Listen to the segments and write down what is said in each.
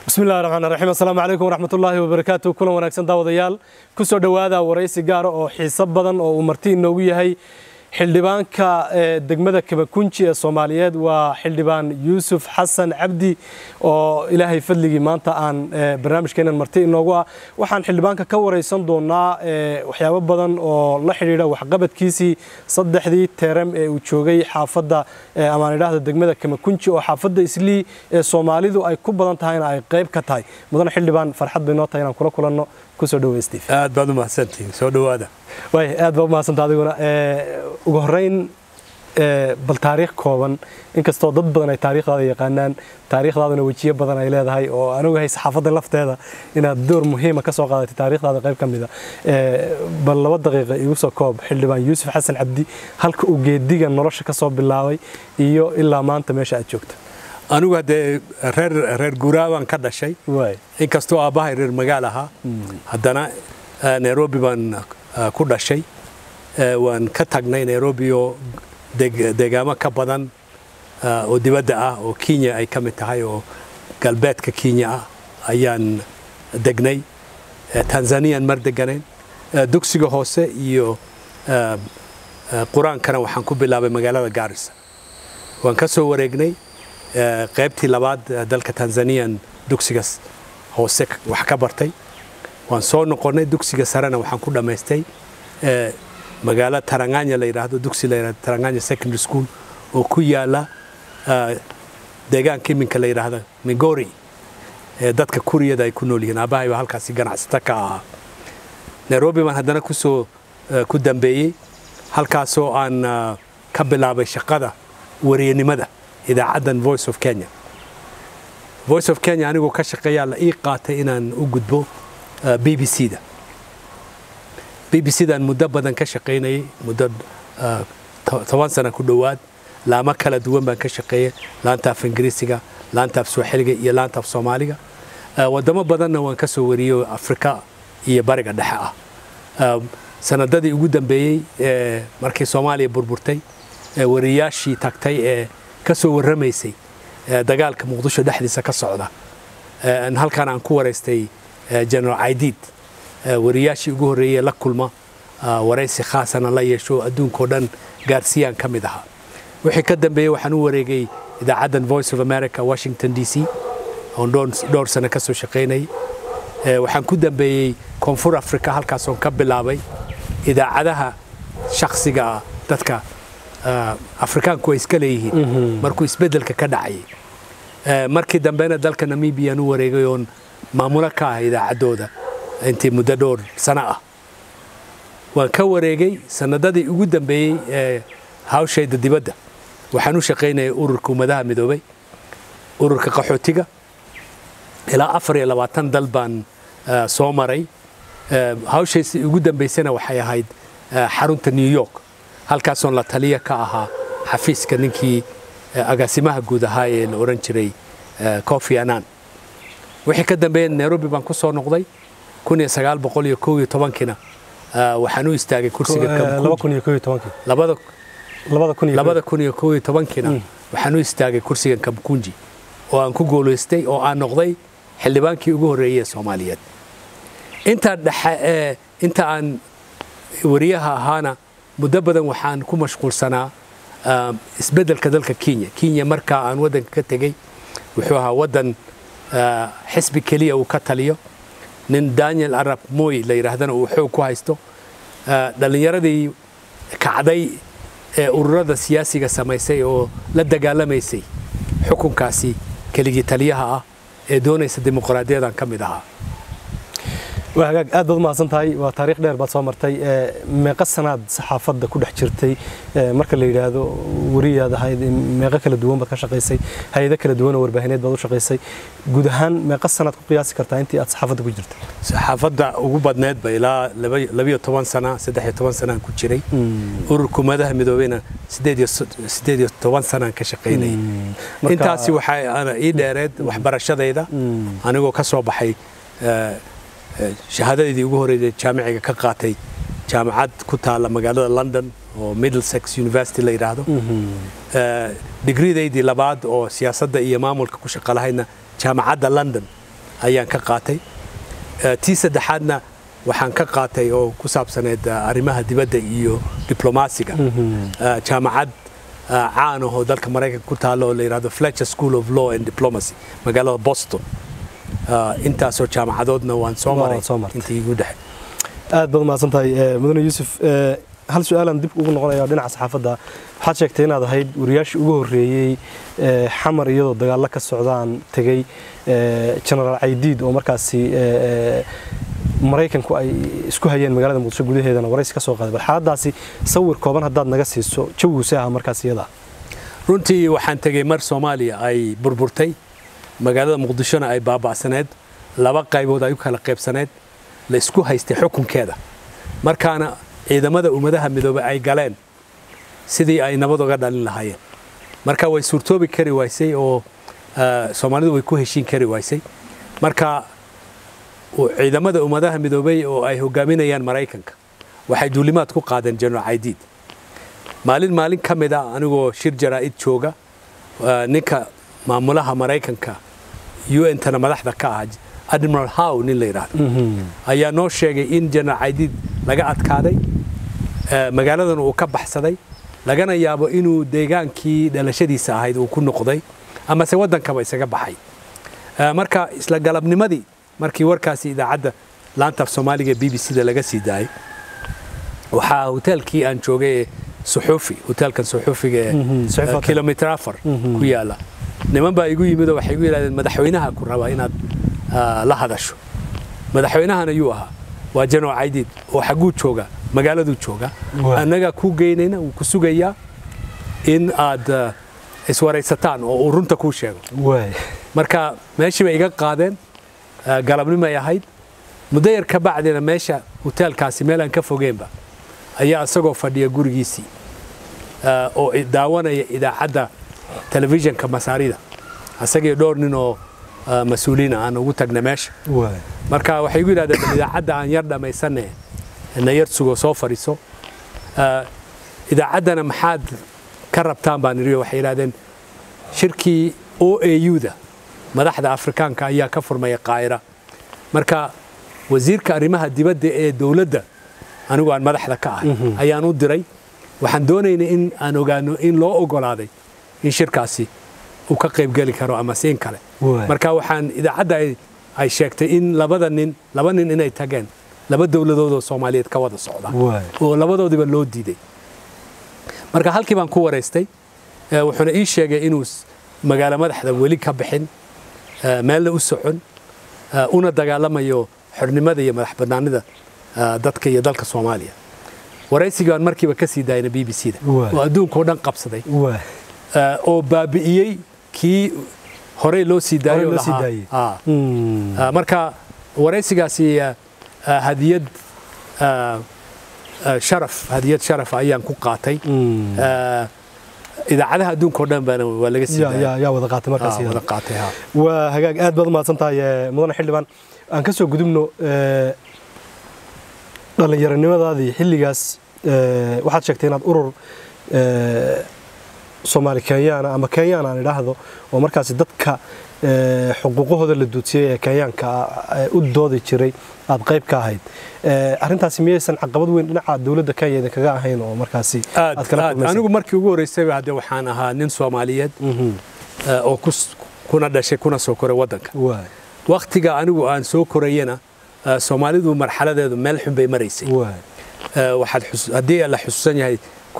bismillahi raxmaan raxiim assalaamu calaykum waraxmatullaahi wabarakaatu kulan wanaagsan daawadayaal ku soo dhowaada waraysi gaara oo xiiso badan oo uu marti inoogu yahay xildhibaanka degmada kabakunji ee soomaaliyeed waa xildhibaan yuusuf xasan cabdi oo ilaahay fadligii maanta aan barnaamijkeenan marti inoogu ah waxaan xildhibaanka ka waraysan doonaa waxyaabo badan oo la xidhiidha waxqabadkiisii saddexdii teeram ee uu joogay xaafadda amaan idhaahda degmada kamakunji oo xaafadda islii ee soomaalidu ay ku badan tahayna ay qayb ka tahay mudane xildhibaan farxad bay noo tahay inaan kula kulanno kusoo dhaweystiif aad baad u mahadsantihiin soo dhowaada waay aad baa u mahadsanta adiguna ugu horreyn bal taariikh kooban inkastoo dad badan ay taariikhdaada yaqaanaan taariikhdaaduna wejiyo badan ay leedahay oo anigu hay saxaafadda lafteeda inaad door muhiima ka soo qaadatay taariikhdaada qayb ka mida bal laba daqiiqa igu soo koob xildhibaan yuusuf xasan cabdi halka uu geediga nolosha ka soo bilaabay iyo ilaa maanta meesha aad joogto anigu haddee reer reer guuraabaan ka dhashay waay inkastoo aabbahay reer magaal ahaa haddana nairobi baan ku dhashay waan ka tagnay nairobi oo deegaamo ka badan oo dibadda ah oo kenya ay ka mid tahay oo galbeedka kenya ah ayaan degnay tanzaniyan mar deganayn dugsiga hoose iyo qur-aankana waxaan ku bilaabay magaalada gaarisa waan ka soo wareegnay qaybtii labaad dalka tanzaniyan dugsiga hoose wax ka bartay waan soo noqonnay dugsiga sarena waxaan ku dhammaystay magaalo taranganya la yidhaahdo dugsi la yidhahdo taranganya secondary school oo ku yaala deegaanka iminka la yidhaahdo migori ee dadka kuriyada ay ku nool yihiin aabbahay baa halkaasi ganacsata ka ahaa nairobi baan haddana kusoo ku dambeeyey halkaasoo aan ka bilaabay shaqada wariyanimada idaacaddan voice of kenya voice of kenya anigoo ka shaqeeyaa la ii qaatay inaan u gudbo b b c da b b c daan muddo badan ka shaqaynayay muddo toban sana ku dhowaad laamo kala duwan baan ka shaqeeyey laanta af ingiriisiga laanta af sooxiliga iyo laanta af soomaaliga wadamo badanna waan ka soo wariyey afrika iyo bariga dhexe ah sanadadii ugu dambeeyey markii soomaaliya burburtay wariyaashii tagtay ee ka soo warramaysay dagaalka muqdisho dhexdiisa ka socda halkan aan ku waraystay general aidid wariyaashii ugu horreeyey la kulma waraysi khaasana la yeesho adduunkao dhan gaarsiiyaan ka mid ahaa wixii ka dambeeyey waxaan u wareegay idaacaddan voice of america washington d c oon dhowr sano ka soo shaqaynayay waxaan ku dambeeyey koonfur africa halkaasoon ka bilaabay idaacadaha shakhsiga ah dadka afrikaanku ay iska leeyihiin markuu isbeddelka ka dhacayay markii dambena dalka namibiyan u wareegay oon maamulo ka ah idaacaddooda intii muddo dhowr sano ah waan ka wareegay sanadadii ugu dambeeyey ee hawshayda dibadda waxaan u shaqaynayay ururka ummadaha midoobay ururka qaxootiga ilaa afar iyo labaatan dal baan soo maray hawshaysi ugu dambaysana waxay ahayd xarunta new york halkaasoon la taliya ka ahaa xafiiska ninkii agaasimaha guud ahaa ee la odhan jiray cofi anan wixii ka dambeeya nairobi baan ku soo noqday kun iyo sagaal boqol iyo kow iyo tobankiina waxaan u istaagay kursiga labada kun iyo kow iyo tobankiina waxaan u istaagay kursigan kamkunji oo aan ku guulaystay oo aan noqday xildhibaankii ugu horreeyey ee soomaaliyeed intaa dhexe inta aan wariyaha ahaana muddo badan waxaan ku mashquulsanaa isbeddelka dalka kenya kenya markaa aan waddanka ka tegey wuxuu ahaa waddan xisbi keliya uu ka taliyo nin daniel arab moy la yidhaahdana uu xoog ku haysto dhallinyaradii kacday ee ururada siyaasiga samaysay oo la dagaalamaysay xukunkaasi keligii taliyaha ah ee doonaysa dimuqraadiyadan ka mid ahaa waa hagaag aad baad umahadsan tahay waa taariikh dheer baad soo martay meeqa sanaad saxaafadda ku dhex jirtay marka la yidhaahdo wariyaad ahayd meeqo kala duwan baad ka shaqaysay hay-ado kala duwan oo warbaahineed baad u shaqaysay guud ahaan meeqa sanaad ku qiyaasi kartaa intii aad saxaafadda ku jirtay saxaafadda ugu badneedba ilaa labiyo toban sana saddex iyo toban sanaan ku jiray ururka ummadaha midoobeyna sideed iyo toban sanaan ka shaqaynayay intaasi waxaa ii dheereed waxbarashadayda anigoo ka soo baxay shahaadadeydii ugu horreysay jaamiciga ka qaatay jaamacad ku taalla magaalada london oo middlesex university la yidhaahdo digridaydii labaad oo siyaasadda iyo maamulka ku shaqo lahaydna jaamacadda london ayaan ka qaatay tii saddexaadna waxaan ka qaatay oo ku saabsaneed arrimaha dibadda iyo diblomaasiga jaamacad caan ahoo dalka maraykanka ku taalla oo la yidhahdo fletcher school of law and diplomacy magaalada boston intaasoo jaamacadoodna waan soo maray intii igu dhexe aad baad umahadsan tahay mudane yuusuf hal su-aalaan dib ugu noqonaya dhinaca saxaafadda waxaad sheegtay inaad ahayd wariyaashii ugu horreeyey xamar iyadoo dagaallo ka socdaan tegey genaraal caydiid oo markaasi maraykanku ay isku hayeen magaalada muqdisho gudaheedana waraysi ka soo qaaday bal xaaladaasi sawir kooban haddaad naga siiso jawgiise aha markaas iyada runtii waxaan tegey mar soomaaliya ay burburtay magaalada muqdishona ay baaba'saneed laba qaybood ay u kala qaybsaneed la isku haystay xukunkeeda markaana ciidamada ummadaha midoobey ay galeen sidii ay nabad oga dhalin lahaayeen marka way suurtoobi kari waysay oo soomaalidu way ku heshiin kari waysay marka ciidamada ummadaha midoobey oo ay hogaaminayaan maraykanka waxay duulimaad ku qaadeen jenaraal caydiid maalin maalin ka mid a anigoo shir jaraa'id jooga ninka maamulaha maraykanka un tana madaxda ka ah admiral how nin la yidhaahdo ayaa noo sheegay in jenaraal caydiid laga adkaaday magaaladana uu ka baxsaday lagana yaabo inuu deegaankii dhalashadiisa ahayd uu ku noqday amase waddankaba isaga baxay marka isla galabnimadii markii warkaasi idaacadda laantaaf soomaaliga b b c da laga sii daayay waxaa hoteelkii aan joogay ee suxuufi hoteelkan suxuufiga ee kilomitr afar ku yaala niman baa igu yimid oo waxay igu yidhahdeen madaxweynaha ku rabaa inaad la hadasho madaxweynahan ayuu ahaa waa jenaraal caydiid oo xagguu jooga magaaladuu jooga annagaa kuu geynayna wuu ku sugayaa in aad iswaraysataan oo uu runta kuu sheego marka meeshii bay iga qaadeen galabnimay ahayd muddo yar ka bacdina meesha hoteelkaasi meel aan ka fogeenba ayaa isagoo fadhiya gurigiisii oo daawanaya idaacadda telefishinka masaarida isagii dhowr nin oo mas-uuliina aan ugu tagna meesha marka waxay igu yidhahdeen idaacadda aan yar dhammaysanne na yar sugo soo fadhiiso idaacaddana maxaad ka rabtaan baan idhi waxay yidhahdeen shirkii o a u-da madaxda afrikaanka ayaa ka furmaya qaahira marka wasiirka arrimaha dibadda ee dowladda anigu aan madaxda ka ahay ayaan u diray waxaan doonaynay in aan ogaano in loo ogolaaday in shirkaasi uu ka qaybgeli karo ama siin kale marka waxaan idaacadda ay sheegtay in labada nin laba nin inay tageen laba dowladood oo soomaaliyeed ka wada socda oo labadoodiba loo diiday marka halkii baan ku waraystay wuxuuna ii sheegay inuu magaalo madaxda weli ka bixin meelna u socon una dagaalamayo xornimada iyo madax bannaanida dadka iyo dalka soomaaliya waraysigii baan markiiba ka sii daayna b b c da oo adduunkao dhan qabsaday oo baabi'iyey kii horey loo sii daayo marka waraysigaasi hadiyad sharaf hadiyad sharaf ayaan ku qaatay idaacadaha adduunka o dhan baana waa laga sii yaa wada qaatay markaas wada qaatay ha waa hagaag aad baad umahadsan tahay mudane xildhibaan aan ka soo gudubno dhallinyaronimadaadii xilligaas waxaad sheegtay inaad urur soomaali kenyaana ama kenyaan aan idhaahdo oo markaasi dadka xuquuqahooda la duudsiyey ee kenyaanka u doodi jiray aad qayb ka ahayd arrintaasi miyaysan caqabad weyn dhinaca dowladda kenya idinkaga ahayn oo markaasi aad kala anigu markii ugu horreysayba hadde waxaan ahaa nin soomaaliyeed oo kuna dhashay kuna soo koray waddanka waktiga anigu aan soo korayena soomaalidu marxaladeedu meel xun bay maraysay waxaad haddii la xusuusan yahay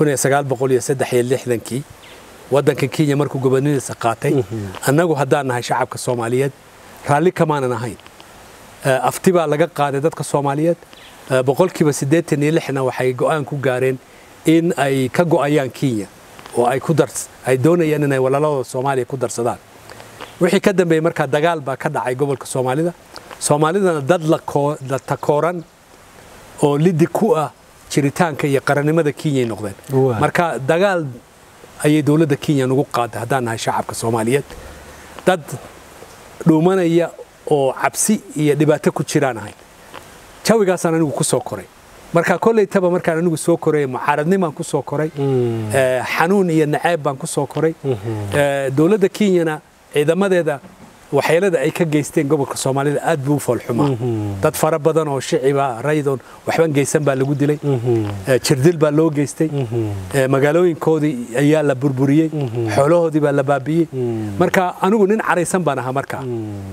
kii waddanka kenya markuu gobonadiisa qaatay annagu haddaan nahay shacabka soomaaliyeed raalli kamaanan ahayn afti baa laga qaaday dadka soomaaliyeed boqolkiiba siddeetan iyo lixna waxay go'aan ku gaareen in ay ka go'ayaan kenya oo ay ku dars ay doonayaan inay walaaladooda soomaaliya ku darsadaan wixii ka dambeeyey markaa dagaal baa ka dhacay gobolka soomaalida soomaalidana dad la takooran oo lidi ku ah jiritaanka iyo qarannimada kenyay noqdeen marka dagaal ayay dowladda kenya nugu qaaday haddaan nahay shacabka soomaaliyeed dad dhuumanaya oo cabsi iyo dhibaato ku jiraan ahayn jawigaasaan anigu ku soo koray marka kollaytaba markaan anigu soo koray mucaaradnimaan ku soo koray xanuun iyo naceeb baan ku soo koray dowladda kenyana ciidamadeeda waxyeelada ay ka geysteen gobolka soomaalida aad buu u foolxumaa dad fara badan oo shiciba raydoon waxban geysan baa lagu dilay jirdil baa loo geystay magaalooyinkoodii ayaa la burburiyey xoolahoodii baa la baabi'iyey marka anigu nin caraysan baan ahaa markaa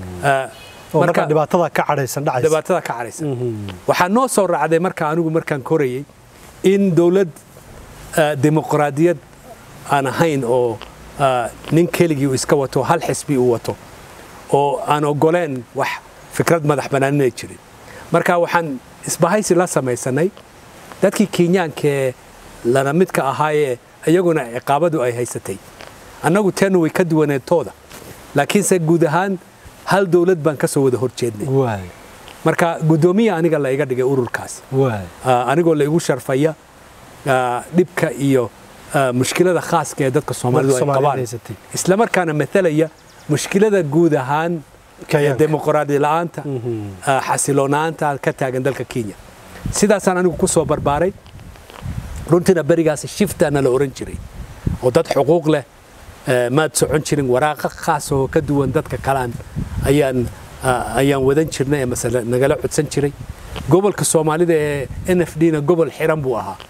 marka dhibaatada ka cadhaysan dhacaysa dhibaatada ka cadhaysan waxaa noo soo raacday marka anigu markaan korayey in dowlad dimuqraadiyad aan ahayn oo nin keligii uu iska wato hal xisbi uu wato oo aan ogoleen wax fikrad madax banaanina jirin marka waxaan isbahaysi la samaysanay dadkii kenyaankaee lana midka ahaayee iyaguna ciqaabadu ay haysatay annagu teenu way ka duwaneedtooda laakiinse guud ahaan hal dowlad baan ka soo wada hor jeednay marka guddoomiya aniga la iga dhigay ururkaas anigoo la igu sharfaya dhibka iyo mushkilada khaaska ee dadka soomaalidu ay qabaan isla markaana matalaya mushkilada guud ahaan dimuqraadi la'aanta xasiloonaanta ka taagan dalka kenya sidaasaan anigu ku soo barbaaray runtiina berigaas shiftaana la oran jiray oo dad xuquuq leh maad socon jirin waraaqa khaas oo ka duwan dadka kalaan ayaan ayaan wadan jirnay masale nagala codsan jiray gobolka soomaalida ee n f d na gobol xiran buu ahaa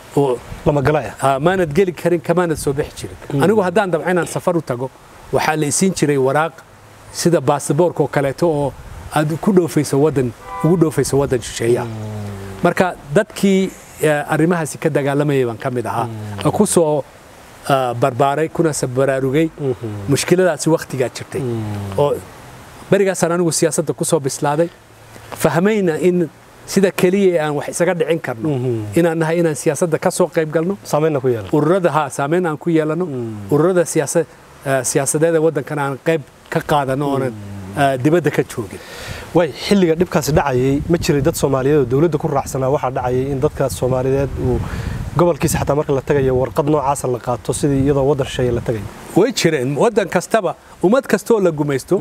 maanad geli karin kamaanad soo bixi jirin anigu haddaan dabca inaan safar u tago waxaa la isiin jiray waraaq sida baasboorka oo kaleeto oo aad ku dhoofayso wadan ugu dhoofayso waddan shisheeyaha marka dadkii arrimahaasi ka dagaalamayay baan ka mid ahaa ku soo barbaaray kuna baraarugay mushkiladaasi wakhtigaa jirtay oo berigaasaan anigu siyaasadda ku soo bislaaday fahmayna in sida keliya aan wax isaga dhicin karno inaan nahay inaan siyaasadda ka soo qayb galno ururada ha saameyn aan ku yeelano ururada siyaasadeeda waddankana aan qayb ka qaadano oonan dibadda ka joogin way xilliga dhibkaasi dhacayay ma jiray dad soomaaliyeed oo dowladda ku raacsanaa waxaa dhacayay in dadka soomaaliyeed uu gobolkiisa xataa marka la tagayo warqad noocaasa la qaato sidii iyadoo waddan shisheeye la tagayo way jireen waddan kastaba ummad kastooo la gumaysto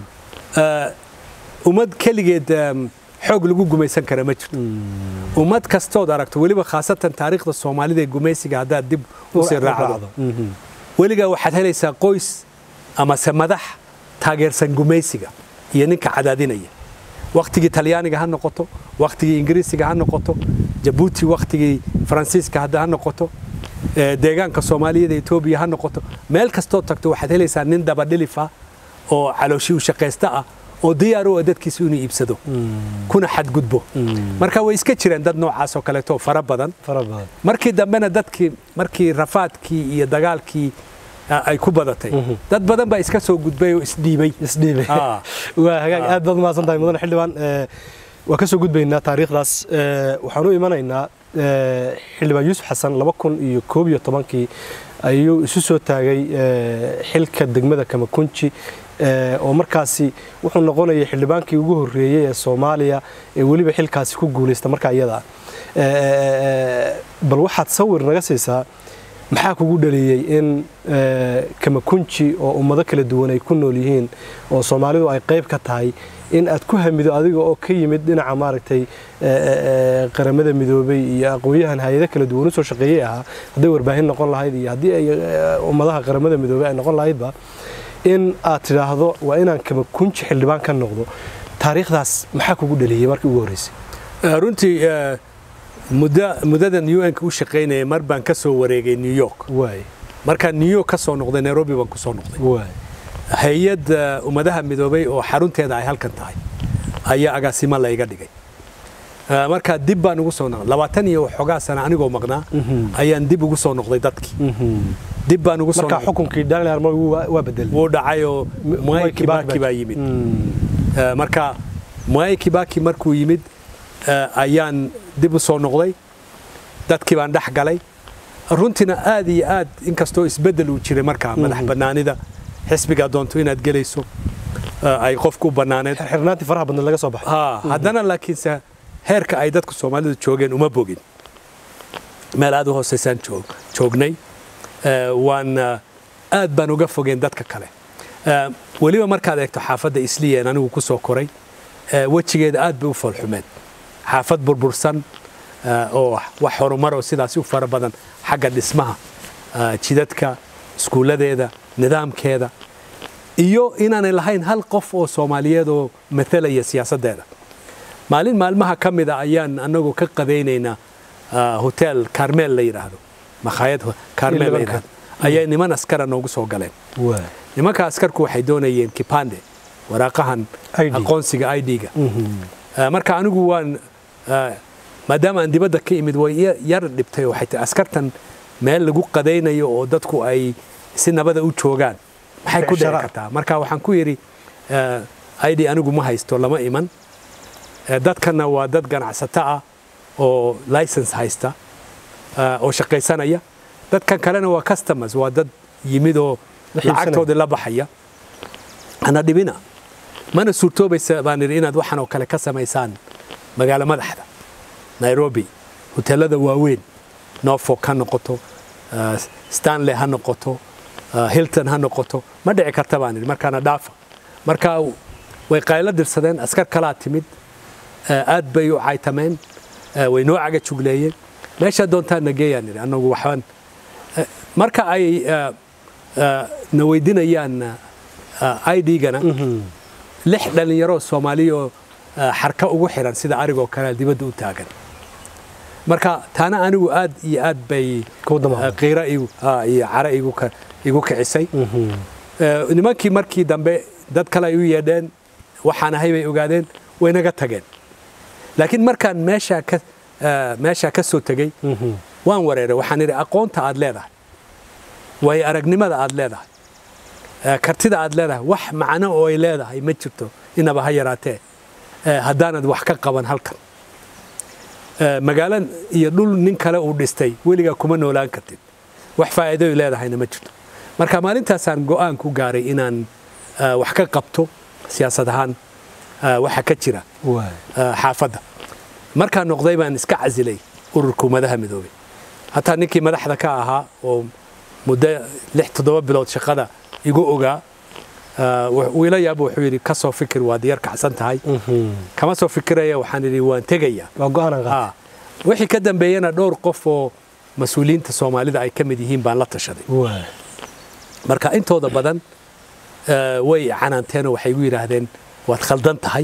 ummad keligeed xoog lagu gumaysan kara ma jirto ummad kastood aragto weliba khaasatan taariikhda soomaalida ee gumaysiga haddaad dib usii raacdo weligaa waxaad helaysaa qoys amase madax taageersan gumaysiga iyo ninka cadaadinaya wakhtigii talyaaniga ha noqoto wakhtigii ingiriisiga ha noqoto jabuuti wakhtigii faransiiska hadda ha noqoto deegaanka soomaaliyada etoobiya ha noqoto meel kastoo tagto waxaad helaysaa nin dabadhilifa oo calooshi u shaqaysta ah oo diyaar u ah dadkiisu inuu iibsado kuna xadgudbo marka way iska jireen dad noocaas oo kaleeto fara badan markii dambena dadkii markii rafaadkii iyo dagaalkii ay ku badatay dad badan baa iska soo gudbay oo isdhiibay isdhiibay waa hagaag aad baad umahadsan tahay mudane xildhibaan waa ka soo gudbaynaa taariikhdaas waxaan u imanaynaa xildhibaan yuusuf xasan laba kun iyo koob iyo tobankii ayuu isu soo taagay xilka degmada kamakunji oo markaasi wuxuu noqonayay xildhibaankii ugu horreeyey ee soomaaliya ee weliba xilkaasi ku guulaysta markaa iyada bal waxaad sawir naga siisaa maxaa kugu dhaliyey in kamakunji oo ummado kala duwan ay ku nool yihiin oo soomaalidu ay qayb ka tahay in aad ku hamido adiga oo ka yimid dhinaca maaragtay qaramada midoobay iyo aqoon-yahan hay-ado kala duwan usoo shaqeeyey ahaa hadday warbaahin noqon lahayd iyo haddii ay ummadaha qaramada midoobay ay noqon lahaydba in aad tidhaahdo waa inaan kamakunji xildhibaan ka noqdo taariikhdaas maxaa kugu dhaliyey markii ugu horreysay runtii muddadan u n-ka u shaqaynaya mar baan ka soo wareegay new york markaan new york ka soo noqday nairobi baan ku soo noqday hay-ad ummadaha midoobay oo xarunteeda ay halkan tahay ayaa agaasimo layga dhigay markaa dib baan ugu soo noqday labaatan iyo waxoogaa sana anigoo maqnaa ayaan dib ugu soo noqday dadkii dib baan ugu soo marka xukunkii daniel armoy waa bedelay wuu dhacay oo mwai kibaki baa yimid marka mwai kibaki markuu yimid ayaan dib u soo noqday dadkii baan dhex galay runtiina aad iyo aad inkastoo isbeddel uu jiray markaa madax bannaanida xisbigaa doonto inaad gelayso ay qofku u bannaaneed xirnaantii faraha badneed laga soo baxay haddana laakiinse heerka ay dadku soomaalidu joogeen uma bogin meel aad u hooseysaan joognay waan aad baan uga fogeen dadka kale weliba markaad eegto xaafadda isliyan anigu ku soo koray wejigeeda aad bay u foolxumeed xaafad burbursan oo wax horumar oo sidaasi u fara badan xagga dhismaha jidadka iskuulladeeda nidaamkeeda iyo inaanay lahayn hal qof oo soomaaliyeed oo matalaya siyaasaddeeda maalin maalmaha ka mida ayaan anagoo ka qadaynaynaa hotel carmel la yidhaahdo makhaayad carmel la yidhaahdo ayay niman askara noogu soo galeen nimanka askarku waxay doonayeen kipande waraaqahan aqoonsiga i d-ga marka anigu waan maadaama aan dibadda ka imid way yar dhibtay waxay tahay askartan meel lagu qadaynayo oo dadku ay si nabada u joogaan maxay ku dhici kartaa marka waxaan ku yidhi i d anigu ma haysto lama iman dadkanna waa dad ganacsato ah oo license haysta oo shaqaysanaya dadkan kalena waa customers waa dad yimid oo lacagtoodii la baxaya ana dhibina mana suurtoobaysa baan idhi inaad waxan oo kale ka samaysaan magaalo madaxda nairobi hoteelada waaweyn norfolk ha noqoto stanley ha noqoto hilton ha noqoto ma dhici karta baan idhi markaana dhaafa marka way qaylo dirsadeen askar kalaa timid aad bay u caytameen way noo caga jugleeyeen meeshaa doontaan nageeyaan idhi annagu waxbaan marka ay na weydinayaan i d-gana lix dhallinyaroo soomaaliyaoo xarka ugu xiran sida arigoo kale dibadda u taagan marka taana anigu aad iyo aad bay qiira iyo cara igu kicisay nimankii markii dambe dad kale ay u yeedheen waxaan ahay bay ogaadeen waynaga tageen laakiin markaan meeshaa ka soo tegey waan wareeray waxaan idhi aqoonta aad leedahay waayo aragnimada aad leedahay kartida aad leedahay wax macno oo ay leedahay ma jirto inaba ha yaraatee haddaanad wax ka qaban halkan magaalo iyo dhul nin kale uu dhistay weligaa kuma noolaan kartid wax faa'iidoy leedahayna ma jirto marka maalintaasaan go'aan ku gaaray inaan wax ka qabto siyaasad ahaan waxa ka jira xaafadda markaan noqday baan iska casilay ururka ummadaha midoobay hataa ninkii madaxda ka ahaa oo muddo lix toddoba bilood shaqada igu ogaa wiila yaaba wuxuu yidhi ka soo fikir waad yar kacsan tahay kama soo fikiraya waxaan idhi waan tegaya wixii ka dambeeyana dhowr qof oo mas-uuliyiinta soomaalida ay ka mid yihiin baan la tashaday marka intooda badan way canaanteenoo waxay igu yidhaahdeen waad khaldan tahay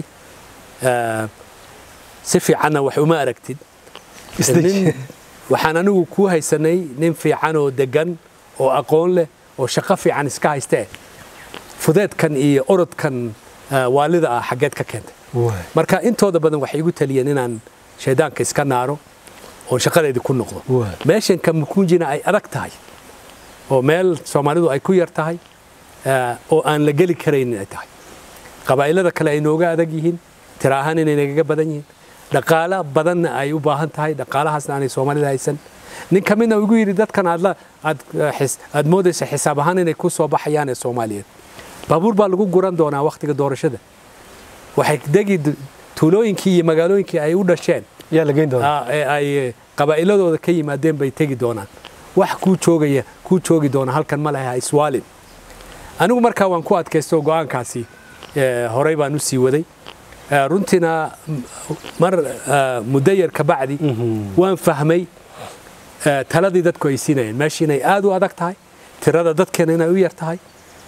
si fiicanna wax uma aragtid waxaan anigu kuu haysanay nin fiican oo degan oo aqoon leh oo shaqo fiican iska hayste fudeedkan iyo orodkan waalida ah xaggeed ka keentay marka intooda badan waxay igu taliyeen inaan shaydaanka iska naaro oo shaqadeedii ku noqdo meeshan kamukunjina ay adag tahay oo meel soomaalidu ay ku yar tahay oo aan la geli karaynin ay tahay qabaa'ilada kale ay nooga adag yihiin tira ahaan inay nagaga badan yihiin dhaqaalo badanna ay u baahan tahay dhaqaalahaasna aanay soomaalida haysan nin ka midna igu yidhi dadkan aad moodaysa xisaab ahaan inay ku soo baxayaan ee soomaaliyeed baabuur baa lagu guran doonaa wakhtiga doorashada waxay degi tuulooyinkii iyo magaalooyinkii ay u dhasheen ay qabaa'iladooda ka yimaadeen bay tegi doonaan wax kuu joogaya kuu joogi doona halkan ma laha iswaalin anigu markaa waan ku adkaysto go'aankaasi horey baan u sii waday runtiina mar muddo yar ka bacdi waan fahmay taladii dadku ay siinayeen meesha inay aad u adag tahay tirada dadkeena inay u yar tahay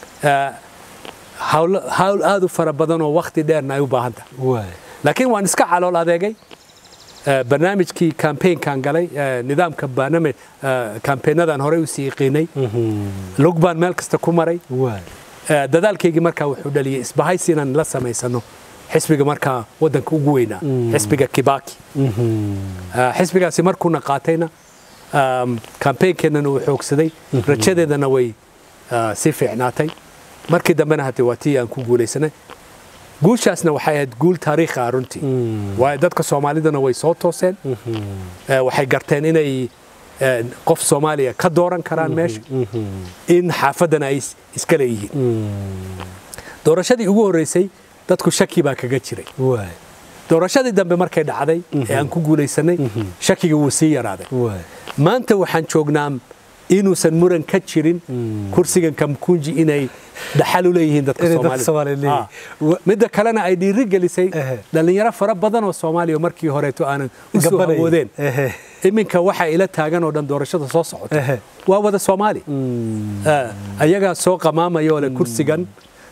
hawl aad u fara badan oo wakhti dheerna ay u baahan tahay laakiin waan iska calool adeegay barnaamijkii kambaynkan galay nidaamka barnaamij kambeynadan horey usii iqiinay lug baan meel kasta ku maray dadaalkaygii markaa wuxuu dhaliyay isbahaysi inaan la samaysano xisbiga markaa waddanka ugu weynaa xisbiga kibaki xisbigaasi markuuna qaatayna kambeynkeenana uu xoogsaday rajadeedana way sii fiicnaatay markii dambena hade waa tii aan ku guulaysanay guushaasna waxay ahayd guul taariikhi ah runtii waayo dadka soomaalidana way soo tooseen waxay garteen inay qof soomaaliya ka dooran karaan meesha in xaafaddana ay iska leeyihiin doorashadii ugu horreysay dadku shaki baa kaga jiray doorashadii dambe markay dhacday ee aan ku guulaysanay shakiga wuu sii yaraaday maanta waxaan joognaa inuusan muran ka jirin kursigan kamkunji inay dhaxal u leeyihiin dadka soomaalida midda kalena ay dhiiri gelisay dhallinyaro fara badan oo soomaaliya markii horeeto aanan u soo awoodeen iminka waxa ila taagan oo dhan doorashada soo socota waa wada soomaali ayagaa soo qamaamaya oo le kursigan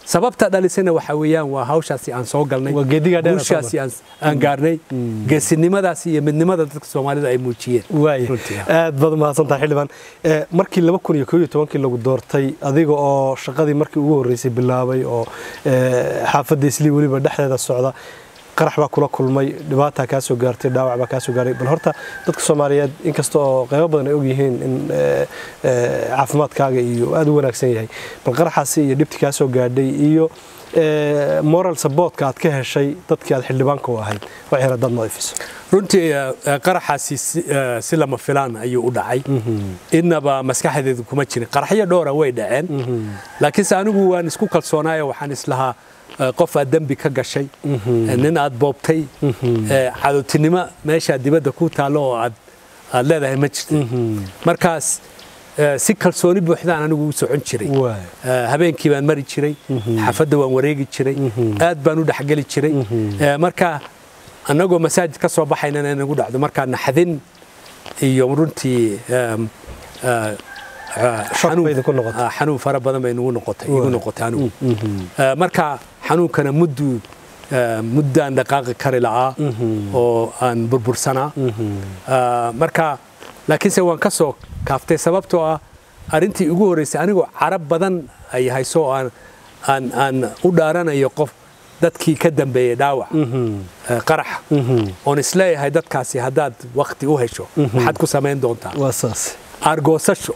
sababta dhalisayna waxa weeyaan waa hawshaasi aan soo galnay Waa geediga dheer ee soo guushaasi aan aan gaarnay geesinimadaasi iyo midnimada dadka soomaalida ay muujiyeen waaya Runtii, aad baad umahadsantahay xildhibaan Eh, markii laba kun iyo koob iyo tobankii lagu doortay adiga oo shaqadii markii ugu horreysay bilaabay oo eh, xaafadda islii weliba dhexdeeda socda qarax baa kula kulmay dhibaataa kaa soo gaartay dhaawac baa kaa soo gaaray bal horta dadka soomaaliyeed inkasta oo qaybo badan ay ogyihiin in eh, eh, caafimaadkaaga iyo aad u wanaagsan yahay bal qaraxaasi iyo dhibti kaa soo gaadhay iyo eh, moral supportka aad ka heshay dadkii aad xildhibaanka u ahayd waa xira dad nadiifiso runtii eh, eh, qaraxaasi si- eh, si lama filaan ayuu u dhacay innaba maskaxdeedu kuma jirin qaraxyo dhowra way dhaceen laakiinse anigu waan isku kalsoonaayo waxaan islahaa eh, qof aad dembi ka gashay eh, nin aad boobtay eh, cadowtinimo meesha dibadda ku taallo oo aad aad leedahay ma jirta markaas eh, si kalsooni buuxdaan anigu u socon jiray Waay. Eh, habeenkii baan mari jiray xaafadda waan wareegi jiray aad baan u dhexgeli jiray Eh, marka annagoo masaajid ka soo baxaynana inagu dhacdo markaa naxdin iyo runtii em, eh, eh, Shock xanuun- bay idinku noqotay. ah, xanuun fara badan bay nagu noqotay igu Waay. noqotay anigu Eh, marka xanuunkana muddu eh, muddaan dhaqaaqi kari la'aa oo aan burbursanaa Eh, marka laakiinse waan ka soo kaaftay sababtoo ah arrintii ugu horreysay anigoo carab badan ay hayso oo aan aan aan u dhaaranayo qof dadkii ka dambeeyey dhaawac eh, qaraxa oon isleeyahay dadkaasi haddaad wakti u hesho maxaad ku samayn doontaa waa saas aargoosasho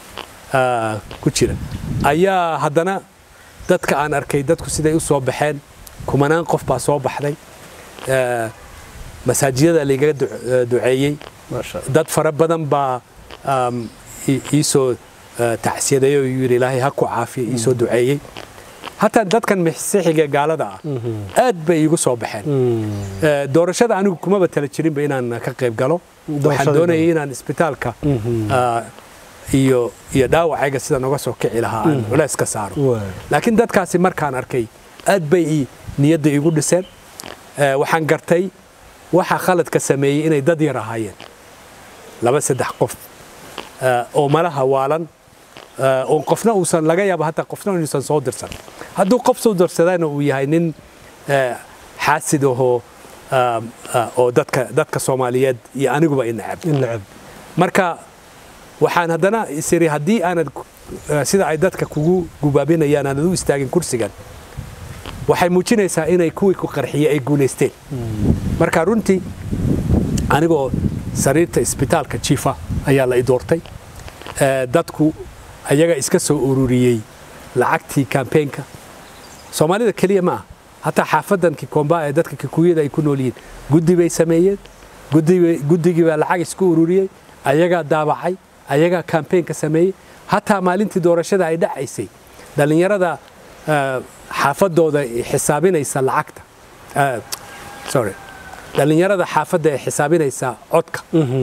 ah, ku jira ayaa haddana dadka aan arkay dadku siday u soo baxeen kumanaan qof baa soo baxday Eh, masaajidada laigaga du- eh, duceeyey maasha Allah. dad fara badan baa um, i- iisoo uh, tacsiyaday oo yidhi ilaahay ha ku caafiya iisoo duceeyey hataa dadkan masiixiga gaalada ah aad bay iigu soo baxeen Eh, doorashada anigu kumaba tala jirinba inaan ka qayb galo waxaan Doorashadii doonayay inaan isbitaalka ah, iyo iyo dhaawacayga sida noga soo kici lahaa aan culays ka saaro Waay. laakiin dadkaasi markaan arkay aad bay ii niyadda igu dhiseen Eh, waxaan gartay waxa khaladka sameeyey inay dad yar ahaayeen laba saddex qof eh, oo malaha waalan eh, oo qofna uusan laga yaabo hataa qofna inuusan soo dirsan hadduu qof soo dirsadana uu yahay nin eh, xaasid ahoo ah, ah, oo dadka dadka soomaaliyeed iyo aniguba i necab in nacab marka waxaan haddana isiri haddii aanad eh, sida ay dadka kugu gubaabinayaan aanad u istaagin kursigan waxay muujinaysaa inay kuwii ku qarxiyey ay guulaysteen marka runtii anigoo sariirta isbitaalka jiifa ayaa la i doortay Eh, dadku ayaga iska soo ururiyey lacagtii kampeenka soomaalida keliya ma ah hataa xaafadan kikomba ee dadka kikuyada ay ku nool yihiin guddi bay sameeyeen guddi- guddigii baa lacag isku ururiyey ayagaa daabacay ayagaa kampeenka sameeyey hataa maalintii doorashada ay dhacaysay dhallinyarada eh, xaafadooda xisaabinaysa lacagta Eh, sorry dhallinyarada xaafadda ee xisaabinaysa codka